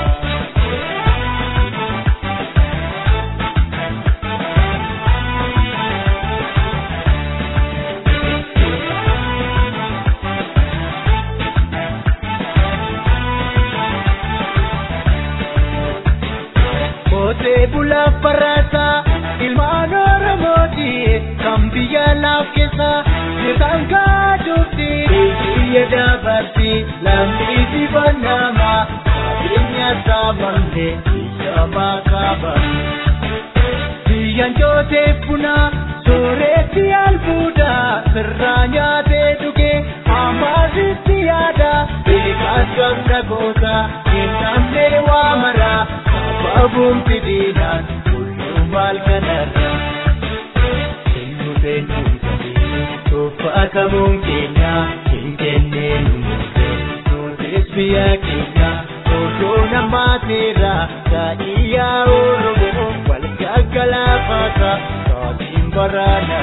Qotee bulaa barataa ilmaan Oromooti kan biyya laaf keessa jirtan kaadufti biyya dabarti lammi dibannama qabeenya saamamte biyya makaaba. Biyyaan jootee bunaa sooretti albuuda sirraa nyaatee dhugee ammaasitti yaada beekaas gamna goota hin namne waa maraa. Babuun fidinaan kulluu maal kanarra Eenyu feenyuun sadii tuffatamuun keenya hin kenneen murtee nutis biyya keenya odoo namaateera daadhiyaa Oromoo wal gaggalaafata taatiin baraana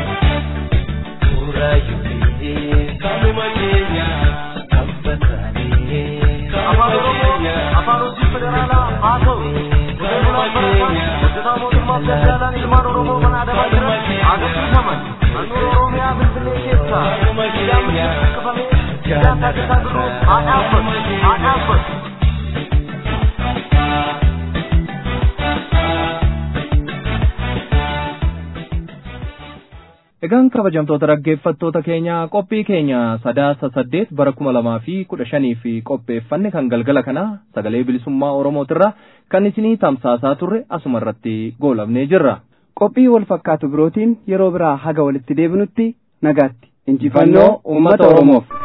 Muraayyoon kanuma keenya abbasaanii kanuma keenya afaan hojii federaalaa haa ta'u hojjetaa mootummaa federaalaan ilmaan oromoo mana adabaa jiran agarsiifaman naannoo oromiyaa finfinnee keessa sidaamni buqqifamee sidaa taasisaa biroo haa dhaabbatu haa dhaabbatu. Egaan kabajamtoota dhaggeeffattoota keenya qophii keenya sadaasa saddeet bara kuma lamaa fi kudha shanii fi qopheeffanne kan galgala kana sagalee bilisummaa Oromootirra kan isinii tamsaasaa turre asuma irratti goolabnee jirra. Qophii wal fakkaatu birootiin yeroo biraa haga walitti deebinutti nagaatti. Injifannoo uummata Oromoof.